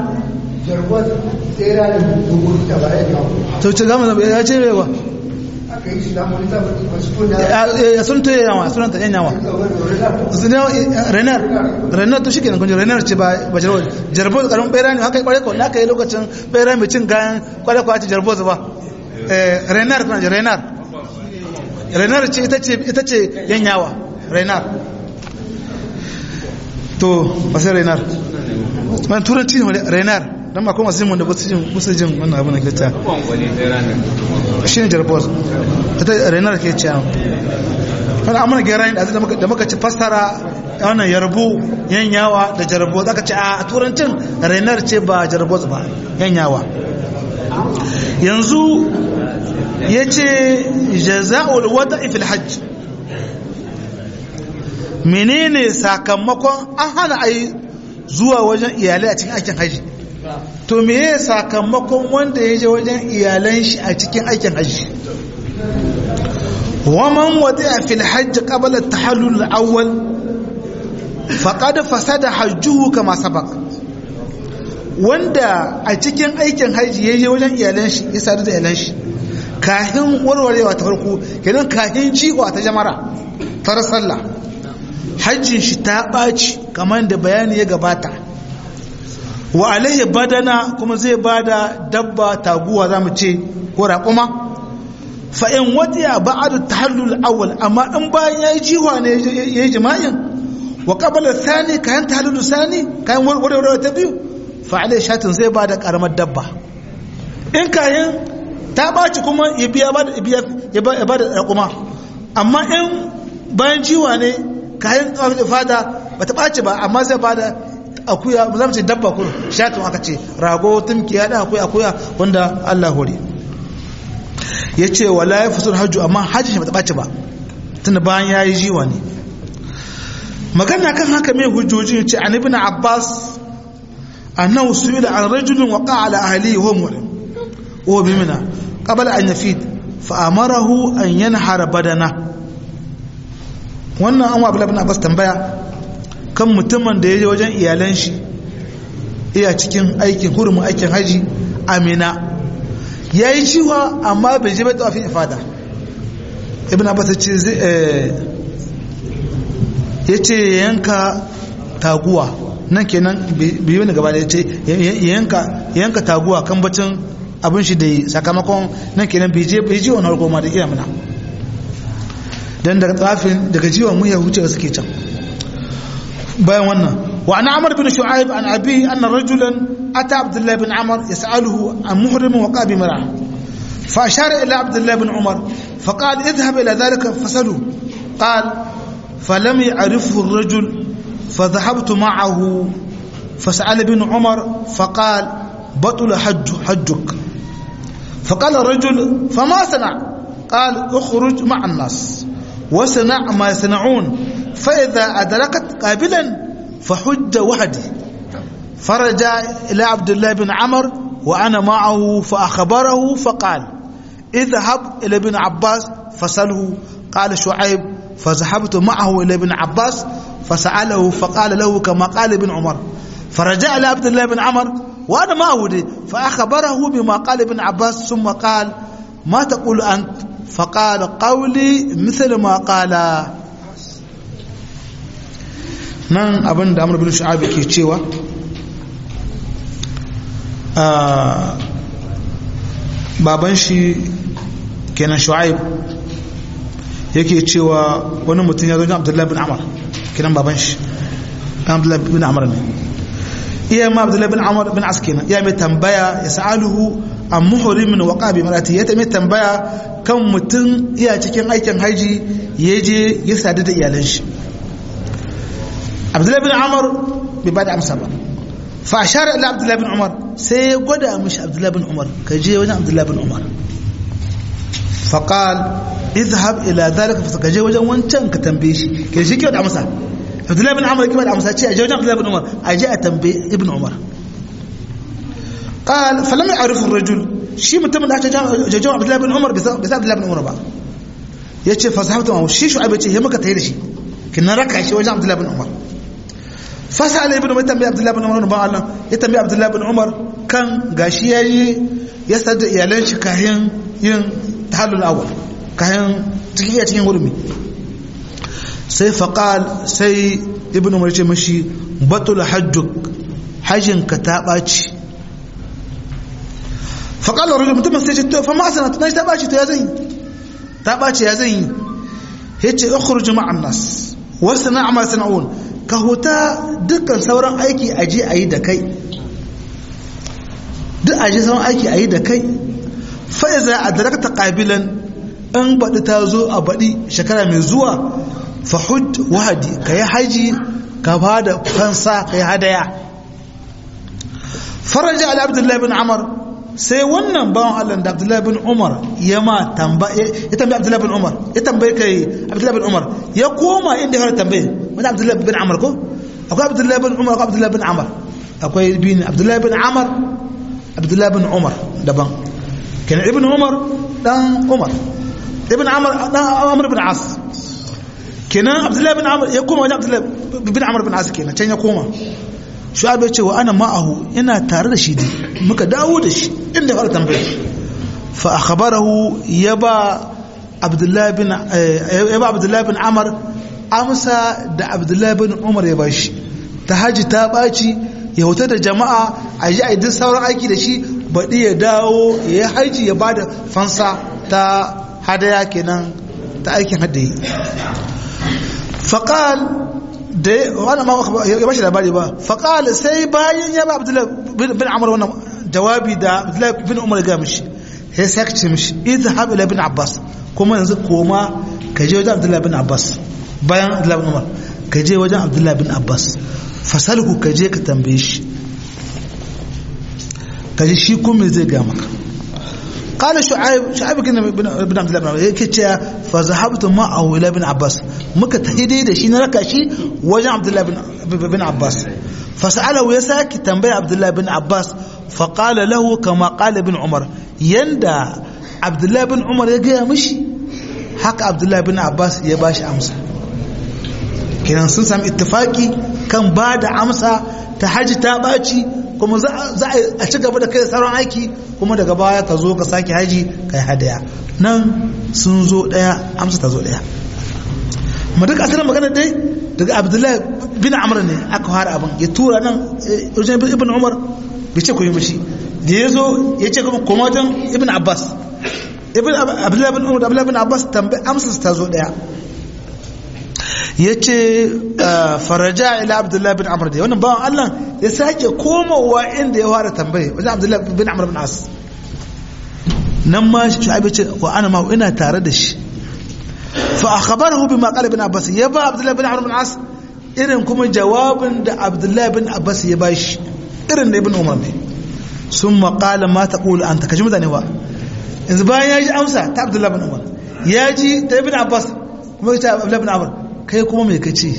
[SPEAKER 1] ta wuce gama zama ya ce yawa ya sun ta yawa sunan ta yan yawa renar renar to shi ke kunji renar ce ba jarbo jarbo karin bera ne haka yi kwarai kawai aka yi lokacin bera mai cin gayan kwarai kawai ce jarbo ba renar kuna ji renar renar ce ita ce yanyawa renar to ba sai renar wani turanci ne renar don ma kuma simun da ba su jin wannan abu na ke ta shi ne jarbos ita renar ke ce wani amina gera yin da muka ci fassara wannan yarbu yanyawa da jarbos aka ce a turancin renar ce ba jarbos ba yanyawa yanzu ya ce jaza'ul wata ifil hajj menene sakamakon an hana a yi zuwa wajen iyalai a cikin aikin hajji to meye sakamakon wanda ya je wajen iyalan shi a cikin aikin hajji waman wata a fil hajji ƙabalar ta halul awwal faƙada fasada hajjuhu kama sabak wanda a cikin aikin hajji ya je wajen iyalan shi ya sadu da iyalan shi kahin warwarewa ta farko kenan kahin jiwa ta jamara tar sallah hajjin shi ta ɓaci kamar da bayani ya gabata wa alaihi badana kuma zai bada dabba taguwa za mu ce ko raƙuma fa in wadiya ba'adu tahallul awwal amma in bayan yayi jiwa ne yayi jima'in wa qabala thani kayan tahallul sani kayan warwarewa ta biyu fa alaihi shatin zai bada karamar dabba in kayan ta ɓaci kuma ya biya ya ba da raƙuma amma in bayan jiwa ne kayan tsawon fada ba ta ɓaci ba amma zai ba da akuya za mu ce dabba kuro shatun aka ce rago tumki ya da akuya akuya wanda allah hore ya ce wala ya fi hajju amma hajji shi ba ta ɓaci ba tunda bayan ya yi jiwa ne magana kan haka mai hujjoji ce an ibn abbas annahu su'ila an rajulin waqa ala ahlihi wa mu'min وهو بمنى قبل أن يفيد فأمره أن ينحر بدنه wannan an wa abu abbas tambaya kan mutumin da ya je wajen iyalan shi iya cikin aikin hurumin aikin haji amina ya yi ciwa amma bai je bai tawafin ifada ibn abbas ce ya ce yanka taguwa nan kenan bai yi wani gaba da ya ce yanka taguwa kan bacin abin shi da yi sakamakon nan kenan bai je bai ji wani harko ma da iya muna dan daga tsafin daga jiwon mu ya huce suke can bayan wannan wa ana amr bin shu'aib an abi anna rajulan ata abdullah bin amr yas'aluhu an muhrim wa qabi mar'a fa ashara ila abdullah bin umar fa qala idhhab ila dhalika fasalu qal falam ya'rifu ar-rajul فذهبت معه فسأل ابن عمر فقال بطل حج حجك فقال الرجل فما صنع قال اخرج مع الناس وصنع ما يصنعون فإذا أدركت قابلا فحج وحدي فرجع إلى عبد الله بن عمر وأنا معه فأخبره فقال اذهب إلى ابن عباس فسأله قال شعيب فذهبت معه إلى ابن عباس فسأله فقال له كما قال ابن عمر فرجع إلى عبد الله بن عمر وأنا معه دي فأخبره بما قال ابن عباس ثم قال ما تقول أنت فقال قولي مثل ما قال nan abin da amur bin sha'abi ke cewa baban shi kenan shu'aib yake cewa wani mutum ya zo abdullahi bin amar kenan baban shi abdullahi bin amar ne iya ma abdullahi bin amar bin as kenan ya mai tambaya ya sa'aluhu an muhurimin wa qabi marati ya mai tambaya kan mutum iya cikin aikin haji ya je ya sadu da iyalan shi abdullahi bin amar bai ba da amsa ba fa ashara ila abdullahi bin umar sai ya gwada mishi abdullahi bin umar ka je wajen abdullahi bin umar fa qal idhhab ila dhalika fa ka je wajen wancan ka tambaye shi ke shi ke da amsa abdullahi bin umar ke da amsa ce a je wajen abdullahi bin umar a je a tambaye ibn umar qal fa lam ya'rif ar-rajul shi mutumin da aka je abdullahi bin umar bisa abdullahi bin umar ba yace fa sahabtu shi shu'aib ce ya maka tayi da shi kin raka shi wajen abdullahi bin umar fasala ibnu mai tambayi abdullahi bin umar ba Allah ya tambayi abdullahi bin umar kan gashi yayi ya sadda iyalan shi kayan yin tahallul awwal kayan cikin iya cikin gurmi sai faqal sai ibnu umar ce mashi batul hajjuk hajjin ka ta baci faqala rajul mutum sai ce to fa ma sanat na ta baci to ya zan ta baci ya zan yi yace ukhruj ma'an nas wa sana'a ma sana'un ka huta dukkan sauran aiki a je a yi da kai duk a je sauran aiki a yi da kai fa'iza a darakta ƙabilan in baɗi ta zo a baɗi shekara mai zuwa fahud wahadi ka yi haji ka ba da fansa ka yi hadaya faraja ala abdullahi bin amar sai wannan bawan allah da abdullahi bin umar ya ma tambaye ya tambaye abdullahi bin umar ya tambaye kai abdullahi bin umar ya koma inda ya fara tambaye wani abdullahi bin amar ko akwai abdullahi bin umar akwai abdullahi bin amar akwai bin abdullahi bin amar abdullahi bin umar daban kenan ibn umar dan umar ibn amar dan amr bin as kenan abdullahi bin amar ya koma wajen abdullahi bin amar bin as kenan can ya koma shu'aib ya ce wa ana ma'ahu ina tare da shi ne muka dawo da shi inda fara tambaye fa akhbarahu ya ba abdullahi bin ya ba abdullahi bin amar amsa da abdullahi bin umar ya bashi ta haji ta baci ya huta da jama'a a ji a duk sauran aiki da shi baɗi ya dawo ya haji ya bada fansa ta hadaya kenan ta aikin hadayi faƙal da wani ma ya bashi labari ba faƙal sai bayan ya ba abdullahi bin amur wannan jawabi da abdullahi bin umar ga mishi sai sai ka ce mishi idhab ila bin abbas kuma yanzu koma ka je wajen abdullahi bin abbas bayan abdullahi bin umar ka je wajen abdullahi bin abbas fasalhu ka je ka tambaye shi ka ji shi kuma zai ga maka قال شعيب شعيب كنا بن عبد الله بن عباس yake cewa fa zahabtu ma'ahu ila ibn abbas muka tahi da shi na raka shi wajen abdullah bin bin abbas fa sa'alahu ya saki tambaya abdullah bin abbas fa qala lahu kama qala ibn umar yanda abdullah bin umar ya gaya mishi haka abdullah bin abbas ya bashi amsa kenan sun sami ittifaki kan ba da amsa ta haji ta baci kuma za a ci gaba da kai sauran aiki kuma daga baya ka zo ka sake haji kai hadaya nan sun zo daya amsa ta zo daya ma duk asirin magana dai daga abdullahi bin amr ne aka fara abin ya tura nan wajen ibn umar bai ce koyi mishi da ya zo ya ce kuma koma wajen ibn abbas ibn abdullahi bin umar da abdullahi bin abbas tambayi amsa ta zo daya ya ce faraja ila abdullahi bin amr da wannan bawan allah ya sake komowa inda ya fara tambaye wajen abdullahi bin amr bin as nan ma shu'aib ya ce wa ana ma ina tare da shi fa akhbarahu bima qala ibn abbas ya ba abdullahi bin amr bin as irin kuma jawabin da abdullahi bin abbas ya bashi irin da ibn umar ne sun maƙala ma ta ƙulu an takashi mutane ba yanzu bayan ya ji amsa ta abdullahi bin umar ya ji ta ibn abbas kuma ya ce abdullahi bin umar kai kuma mai kace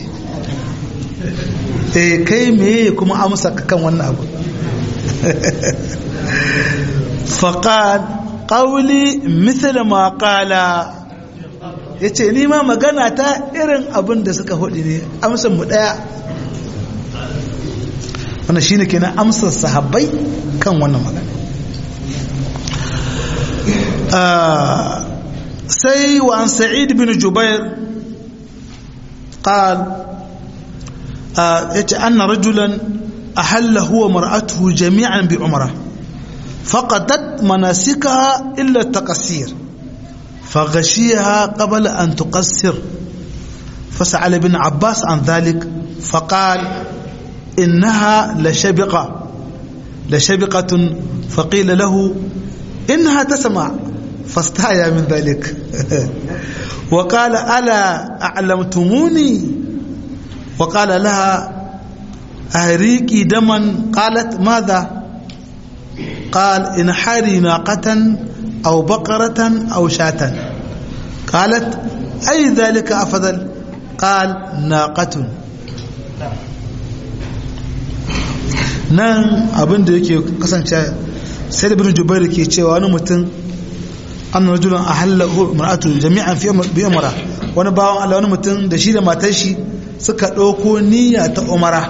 [SPEAKER 1] eh kai me kuma amsa ka kan wannan abu faqad qawli misal ma qala yace ni ma magana ta irin abin da suka hudi ne amsan mu daya wannan shine kenan amsar sahabbai kan wannan magana sai wa an sa'id bin jubair قال أن رجلا أحل هو مرأته جميعا بعمرة فقدت مناسكها إلا التقصير فغشيها قبل أن تقصر فسأل ابن عباس عن ذلك فقال إنها لشبقة لشبقة فقيل له إنها تسمع فاستحيا من ذلك وقال ألا أعلمتموني وقال لها أهريكي دما قالت ماذا قال انحري ناقة أو بقرة أو شاة قالت أي ذلك أفضل قال ناقة nan abin da yake kasance sai da bin jubairu ke cewa wani mutum an rajulan a hallahu mar'atu jami'an fi bi umara wani bawan Allah wani mutum da shi da matar shi suka ɗauko niyya ta umara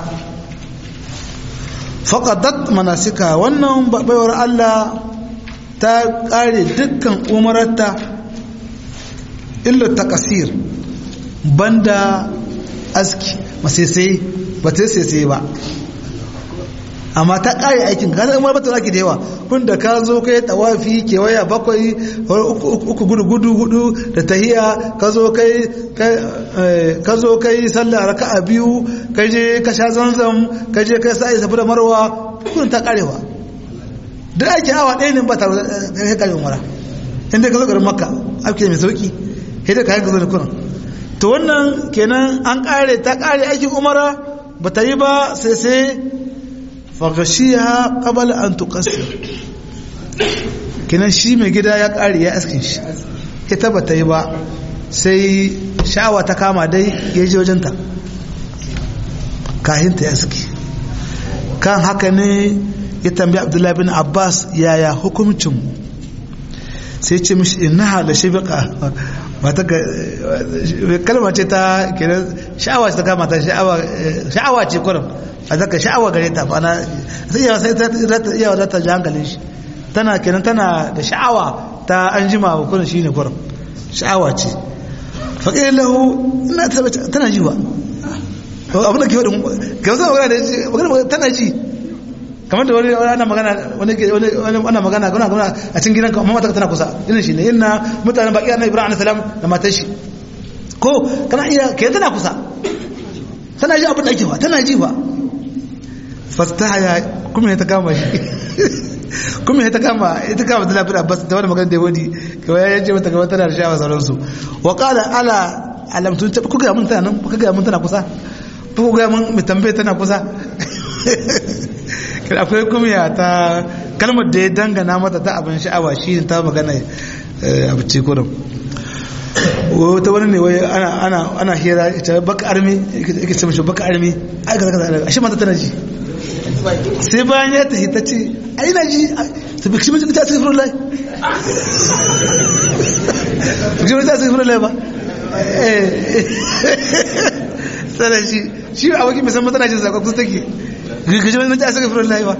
[SPEAKER 1] faqadat manasika wannan baiwar Allah ta ƙare dukkan umararta illa takasir banda aski masai ba ta sai ba amma ta ƙare aikin ka umar ba ta zaki da yawa kun da ka zo kai tawafi kewaya bakwai uku gudu gudu hudu da tahiya ka zo kai ka zo kai sallah raka'a biyu ka je ka sha zanzam ka je kai sa'i safi da marwa kun ta ƙarewa duk aikin awa ɗaya ne ba tare da kai ƙare umara inda ka zo garin makka ake mai sauki sai da kayan ka zo da kunan to wannan kenan an ƙare ta ƙare aikin umara ba ta yi ba sai sai fagashiya qabala an tuqassir kinan shi mai gida ya kare ya askin shi ita ba ta yi ba sai sha'awa ta kama dai ya je wajenta kahin ta aski kan haka ne ya tambayi abdullahi bin abbas yaya hukumcin sai ce mishi innaha la shabiqa mata ka kalma ce ta kenan sha'awa ce ta kama ta sha'awa ce kurum a zaka sha'awa gare ta ba na sai yawa sai ta iya za ta ji hankalin shi tana kenan tana da sha'awa ta an jima wa kurin shine kurum sha'awa ce faƙi lahu ina tana ji ba abin da ke wadda ga wasu magana da magana tana ji kamar da wani ana magana wani ana magana kuna kuna a cikin gidan amma mata tana kusa irin shi ne inna mutanen baki annabi ibrahim alayhi salam da matar shi ko kana iya ke tana kusa tana ji abin da ake ba tana ji ba fastahaya kuma ya ta kama shi kuma ya ta kama ita kama da lafiya abbas da wani magana da wani kawai ya ce mata kawai tana da sha'awa sauransu wa qala ala alamtun ta kuka mun tana nan kuka mun tana kusa kuka mun mu tambaye tana kusa akwai kumiya ta kalmar da ya dangana mata ta abin sha'awa shi ta magana abu ce kurum wata wani ne wai ana hira ita baka armi yake ce mashi baka armi ai kaza kaza ashe mata tana ji sai bayan ya tafi ta ce a ina ji ta bi shi mutum ta cikin furin lai shi mutum ta cikin furin lai ba sana shi shi a wakil musamman tana jin zakon kusa take gaji wani mutum ta cikin furin lai ba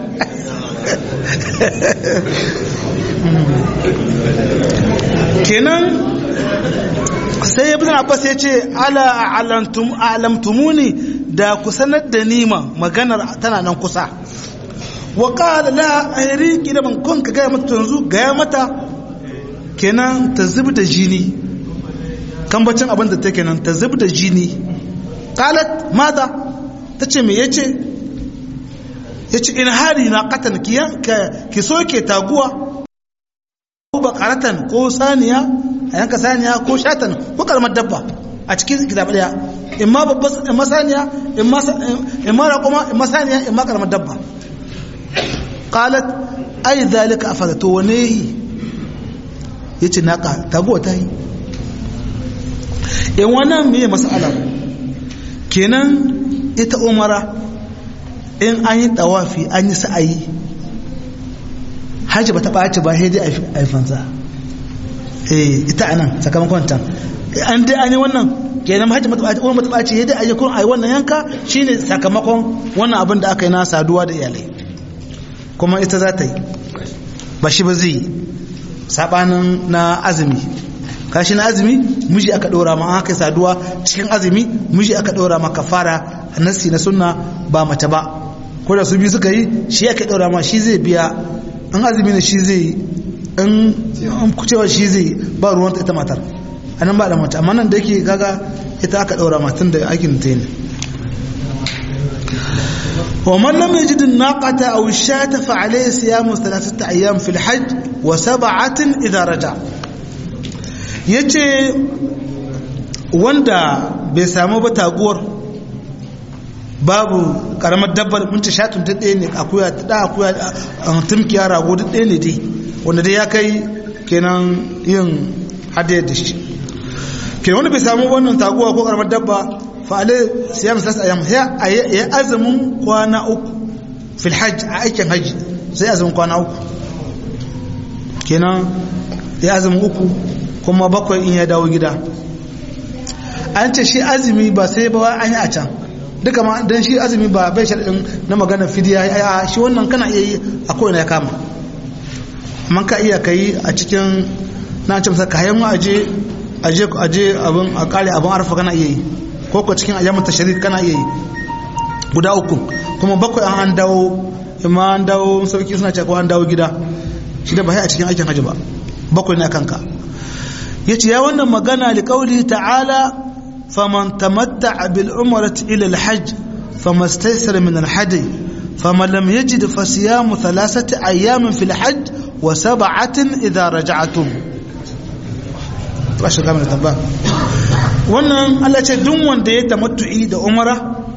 [SPEAKER 1] kenan sai ya bin abbas ya ce ala alamtumuni da ku sanar da nima maganar tana nan kusa wa qala la ayriki da ban kun ka gaya mata yanzu gaya mata kenan ta zub da jini kan bacin abin da take nan ta zub da jini qalat mada tace me yace yace in hari na qatan ki ki soke taguwa ko bakaratan ko saniya a yanka saniya ko shatan ko kalmar dabba a cikin kitab daya in ma babbar in ma saniya in ma in ma raquma in ma saniya in ma karamar dabba qalat ai zalika afada to wane yace naka taguwa ta yi in wannan me mas'ala kenan ita umara in an yi tawafi an yi sa'ayi hajji ba ta ɓaci ba sai dai a fansa eh ita anan sakamakon ta an dai an yi wannan kenan hajji mata ɓaci umar mata ɓaci sai dai a yi kun a yi wannan yanka shine sakamakon wannan abin da aka yi na saduwa da iyalai kuma ita za ta yi ba shi ba zai sabanin na azumi kashi na azumi miji aka ɗora ma aka saduwa cikin azumi miji aka ɗora ma kafara nasi na sunna ba mace ba ko da su biyu suka yi shi aka ɗora ma shi zai biya in azumi ne shi zai in kucewa shi zai ba ruwan ita matar a nan ba da mace amma nan da yake gaga ita aka ɗaura matan da aikin ta ne ومن لم يجد الناقة أو الشاة فعليه صيام ثلاثة أيام في الحج وسبعة إذا رجع yace wanda bai samu ba taguwar babu karamar dabbar mun ta shatun ta ɗaya ne akuya ta da akuya tumkiya rago duk ɗaya ne dai wanda dai ya kai kenan yin hadayar da shi kenan wanda bai samu wannan taguwa ko karamar dabba fa alai siyam sas ayyam ya azumin kwana uku fil hajj a aikin hajji sai azumin kwana uku kenan ya azumin uku kuma bakwai in ya dawo gida an ce shi azumi ba sai ba an yi a can duka ma don shi azumi ba bai shaɗin na magana fidiya a shi wannan kana iya yi a kowane ya kama man ka iya ka yi a cikin na ce masa kayan mu aje aje aje abin a kare abin arfa kana iya yi ko ko cikin ayyamin tashrik kana iya yi guda uku kuma bakwai an an dawo imma an dawo sarki suna cewa an dawo gida shi da ba a cikin aikin hajji ba bakwai ne kanka yace ya wannan magana li qauli ta'ala faman tamatta'a bil umrati ila al hajj famastaysara min al hadi faman lam yajid fa siyamu thalathati ayamin fil hajj wa sab'atin idha raja'tum rashin kamar tamba wannan Allah ce duk wanda ya tamattu'i da umara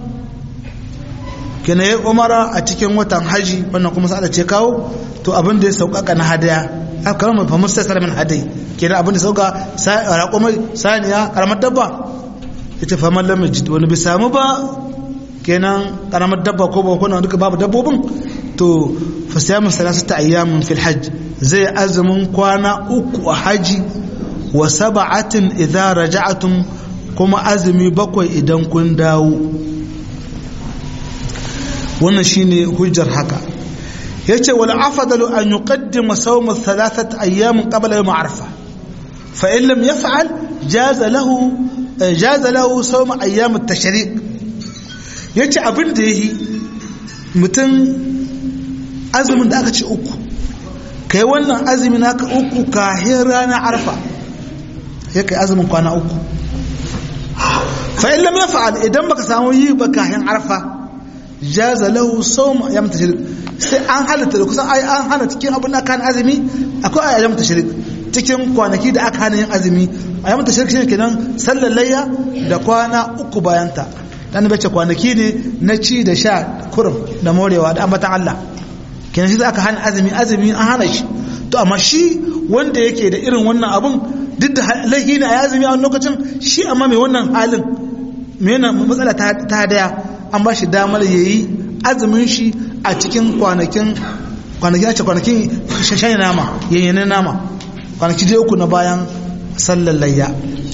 [SPEAKER 1] kina yi umara a cikin watan haji wannan kuma sa ce kawo to abin da ya sauƙaƙa na hadaya aka karamar fa mustasar min hadai kenan abin da sauka raƙumai saniya karamar dabba ita fa mallam majid wani bai samu ba kenan karamar dabba ko ba kuma duka babu dabbobin to fa siyamu salasata ayyamin fil hajj zai azumin kwana uku a haji wa sab'atin idza raja'tum kuma azumi bakwai idan kun dawo wannan shine hujjar haka yace wal afdalu an yuqaddima sawm thalathat ayyam qabla yawm arfa fa in lam yaf'al jaza lahu jaza lahu sawm ayyam at-tashriq yace abin da yayi mutum azumin da aka ce uku kai wannan azumi naka uku kahin ranar arfa ya kai azumin kwana uku fa in lam yaf'al idan baka samu yi ba kahin arfa jaza lahu sawm ayyam tashrik sai an halatta da kusan an hana cikin abin da kan azumi akwai ayyam tashrik cikin kwanaki da aka hana yin azumi ayyam tashrik shine kenan sallar layya da kwana uku bayan ta dan bace kwanaki ne na ci da sha kurum da morewa da ambatan Allah kenan shi aka hana azumi azumi an hana shi to amma shi wanda yake da irin wannan abun duk da laihi ne a azumi a lokacin shi amma mai wannan halin mai wannan matsala ta daya an ba shi damar ya yi azumin shi a cikin kwanakin kwanakin a ce kwanakin shashayi nama yayyanin nama kwanaki dai uku na bayan sallar layya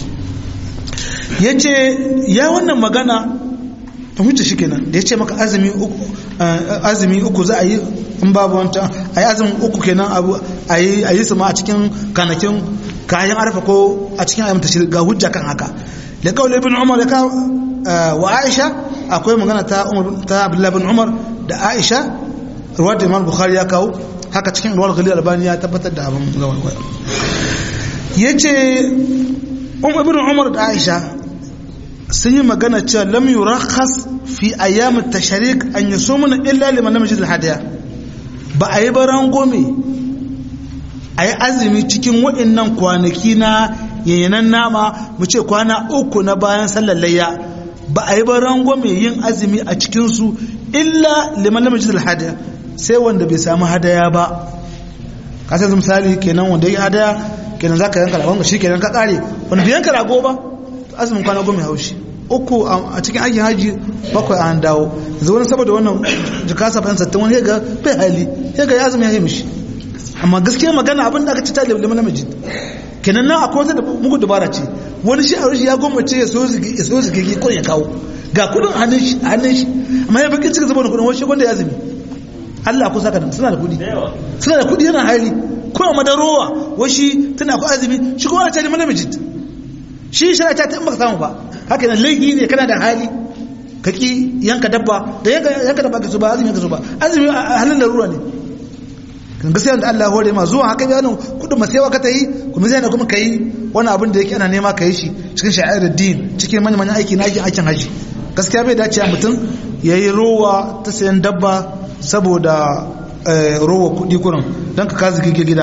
[SPEAKER 1] ya ce ya wannan magana ta huce shi kenan da ya ce maka azumi uku za a yi in babu wancan a yi azumin uku kenan a yi su ma a cikin kanakin kayan arfa ko a cikin ayyamta shi ga hujja kan haka da kawai ibn umar da ka wa aisha akwai magana ta ta abdullahi bin umar da aisha ruwar da imam bukhari ya kawo haka cikin ruwar ghalil albani ya tabbatar da abin gawar ya ce ibn umar da aisha sun yi magana cewa lam yurakhas fi ayyamit tashrik an yusumuna illa liman lam yajid hadiya ba a yi baran gome a yi azumi cikin waɗannan kwanaki na yayyanan nama mu ce kwana uku na bayan sallar layya ba a yi ba rangwame yin azumi a cikinsu illa liman lam yajid hadaya sai wanda bai samu hadaya ba ka sai misali kenan wanda ya hadaya kenan zaka yanka ragon shi kenan ka kare wanda bai yanka rago ba azumin kwana goma haushi uku a cikin aikin haji bakwai an dawo yanzu wani saboda wannan jika saba'in sattin wani ga bai hali ya ga ya azumi ya yi mishi amma gaskiya magana abin da aka ci ta liman namiji kenan nan akwai wata mugu dabara ce wani shi a ya gwamnati ya so zigigi ko ya kawo ga kudin hannun shi hannun shi amma ya bakin cika zama da kudin wani wanda ya zumi Allah ku saka suna da kudi suna da kudi yana hali ko a madarowa washi tana ku azumi shi kuma ana cari mana mijit shi shara ta in baka samu ba haka nan laifi ne kana da hali ka ki yanka dabba da yanka dabba ka so ba azumi ka so ba azumi a halin larura ne kan gaskiya da Allah hore ma zuwa haka bayanin kudin masewa ka ta yi kuma zai na kuma ka yi wani abin da yake ana nema ka yi shi cikin sha'ir din cikin manyan manyan aiki na aikin aikin haji gaskiya bai dace mutum ya yi rowa ta sayan dabba saboda rowa kudi kurin don ka kazi kike gida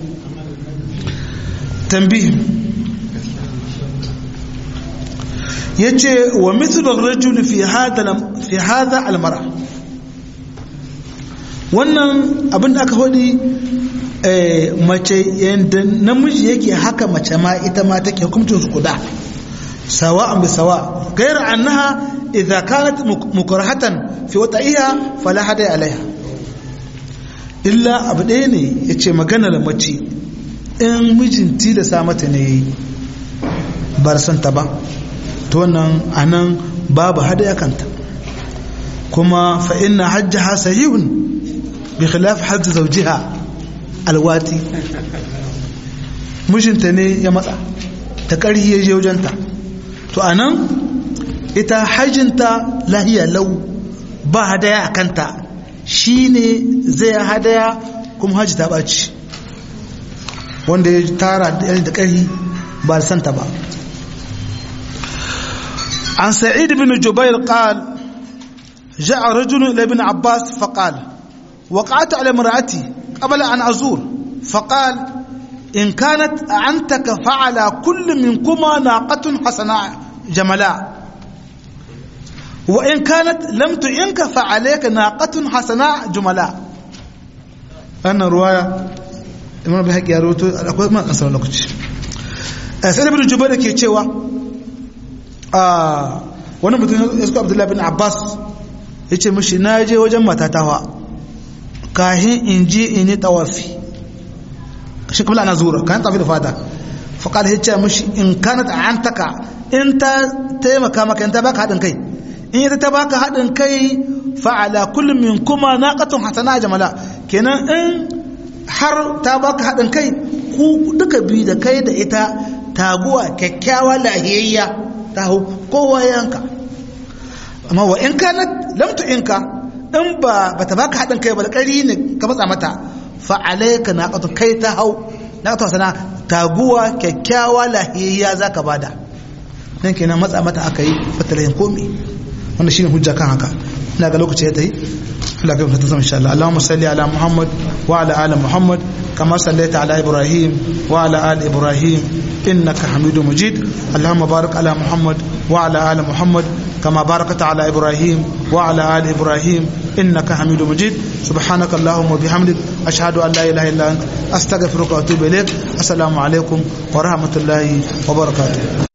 [SPEAKER 1] tambihi ya ce wa mithlur rajul fi hada almara wannan abin da aka hudi mace yadda namiji yake haka mace ma ita ma take hukuncin su kuda sawa'an bi sawa gairar annaha idza kanat mukrahatan fi wata'iha fala hada alaiha illa abu ɗaya ne yace maganar mace in mijin tilasa mata ne bar son ta ba to wannan anan babu hadaya kanta kuma fa inna hajjaha sahihun bi khilaf hajj zawjiha alwati mijinta ne ya matsa ta ƙarhi ya je wajenta to anan ita hajjinta lahiya lau ba hadaya a kanta shine zai hadaya kuma hajji ta ɓaci wanda ya tara da ƙarhi ba da santa ba عن سعيد بن جبير قال جاء رجل إلى ابن عباس فقال وقعت على امرأتي قبل أن أزور فقال إن كانت أعنتك فعلى كل منكما ناقة حسناء جملاء وإن كانت لم تعنك فعليك ناقة حسناء جملاء أنا رواية إمام بحق يا روتو أقول ما أنسى لك سعيد بن جبير كي تشوا wani mutum ya suka abdullahi bin abbas ya ce mashi na je wajen matatawa kahin in ji in yi tawafi shi kuma ana zura kayan tafi da fata faƙar ya ce mashi in kana ta an taka in ta taimaka maka in ta baka haɗin kai in ita ta baka haɗin kai fa'ala kullum min kuma na ƙatun hasana jamala kenan in har ta baka haɗin kai ku duka biyu da kai da ita taguwa kyakkyawa lahiyayya ta hau kowa yanka amma wa in ka lamtu in ka in ba ba ta baka haɗin kai ba da ƙari ne ka matsa mata fa alaika na ƙatu kai ta hau na ƙatu sana taguwa kyakkyawa lahiyayya za ka bada nan kenan matsa mata aka yi fatalayin komi wanda shine hujja kan haka ina ga lokaci ya ta yi Allah kai fata sama insha Allah Allahumma salli ala Muhammad wa ala ali Muhammad kama sallaita ala Ibrahim wa ala ali Ibrahim innaka Hamidum Majid Allahumma barik ala Muhammad wa ala ali Muhammad كما باركت على إبراهيم وعلى آل إبراهيم إنك حميد مجيد سبحانك اللهم وبحمدك أشهد أن لا إله إلا أنت أستغفرك وأتوب إليك السلام عليكم ورحمة الله وبركاته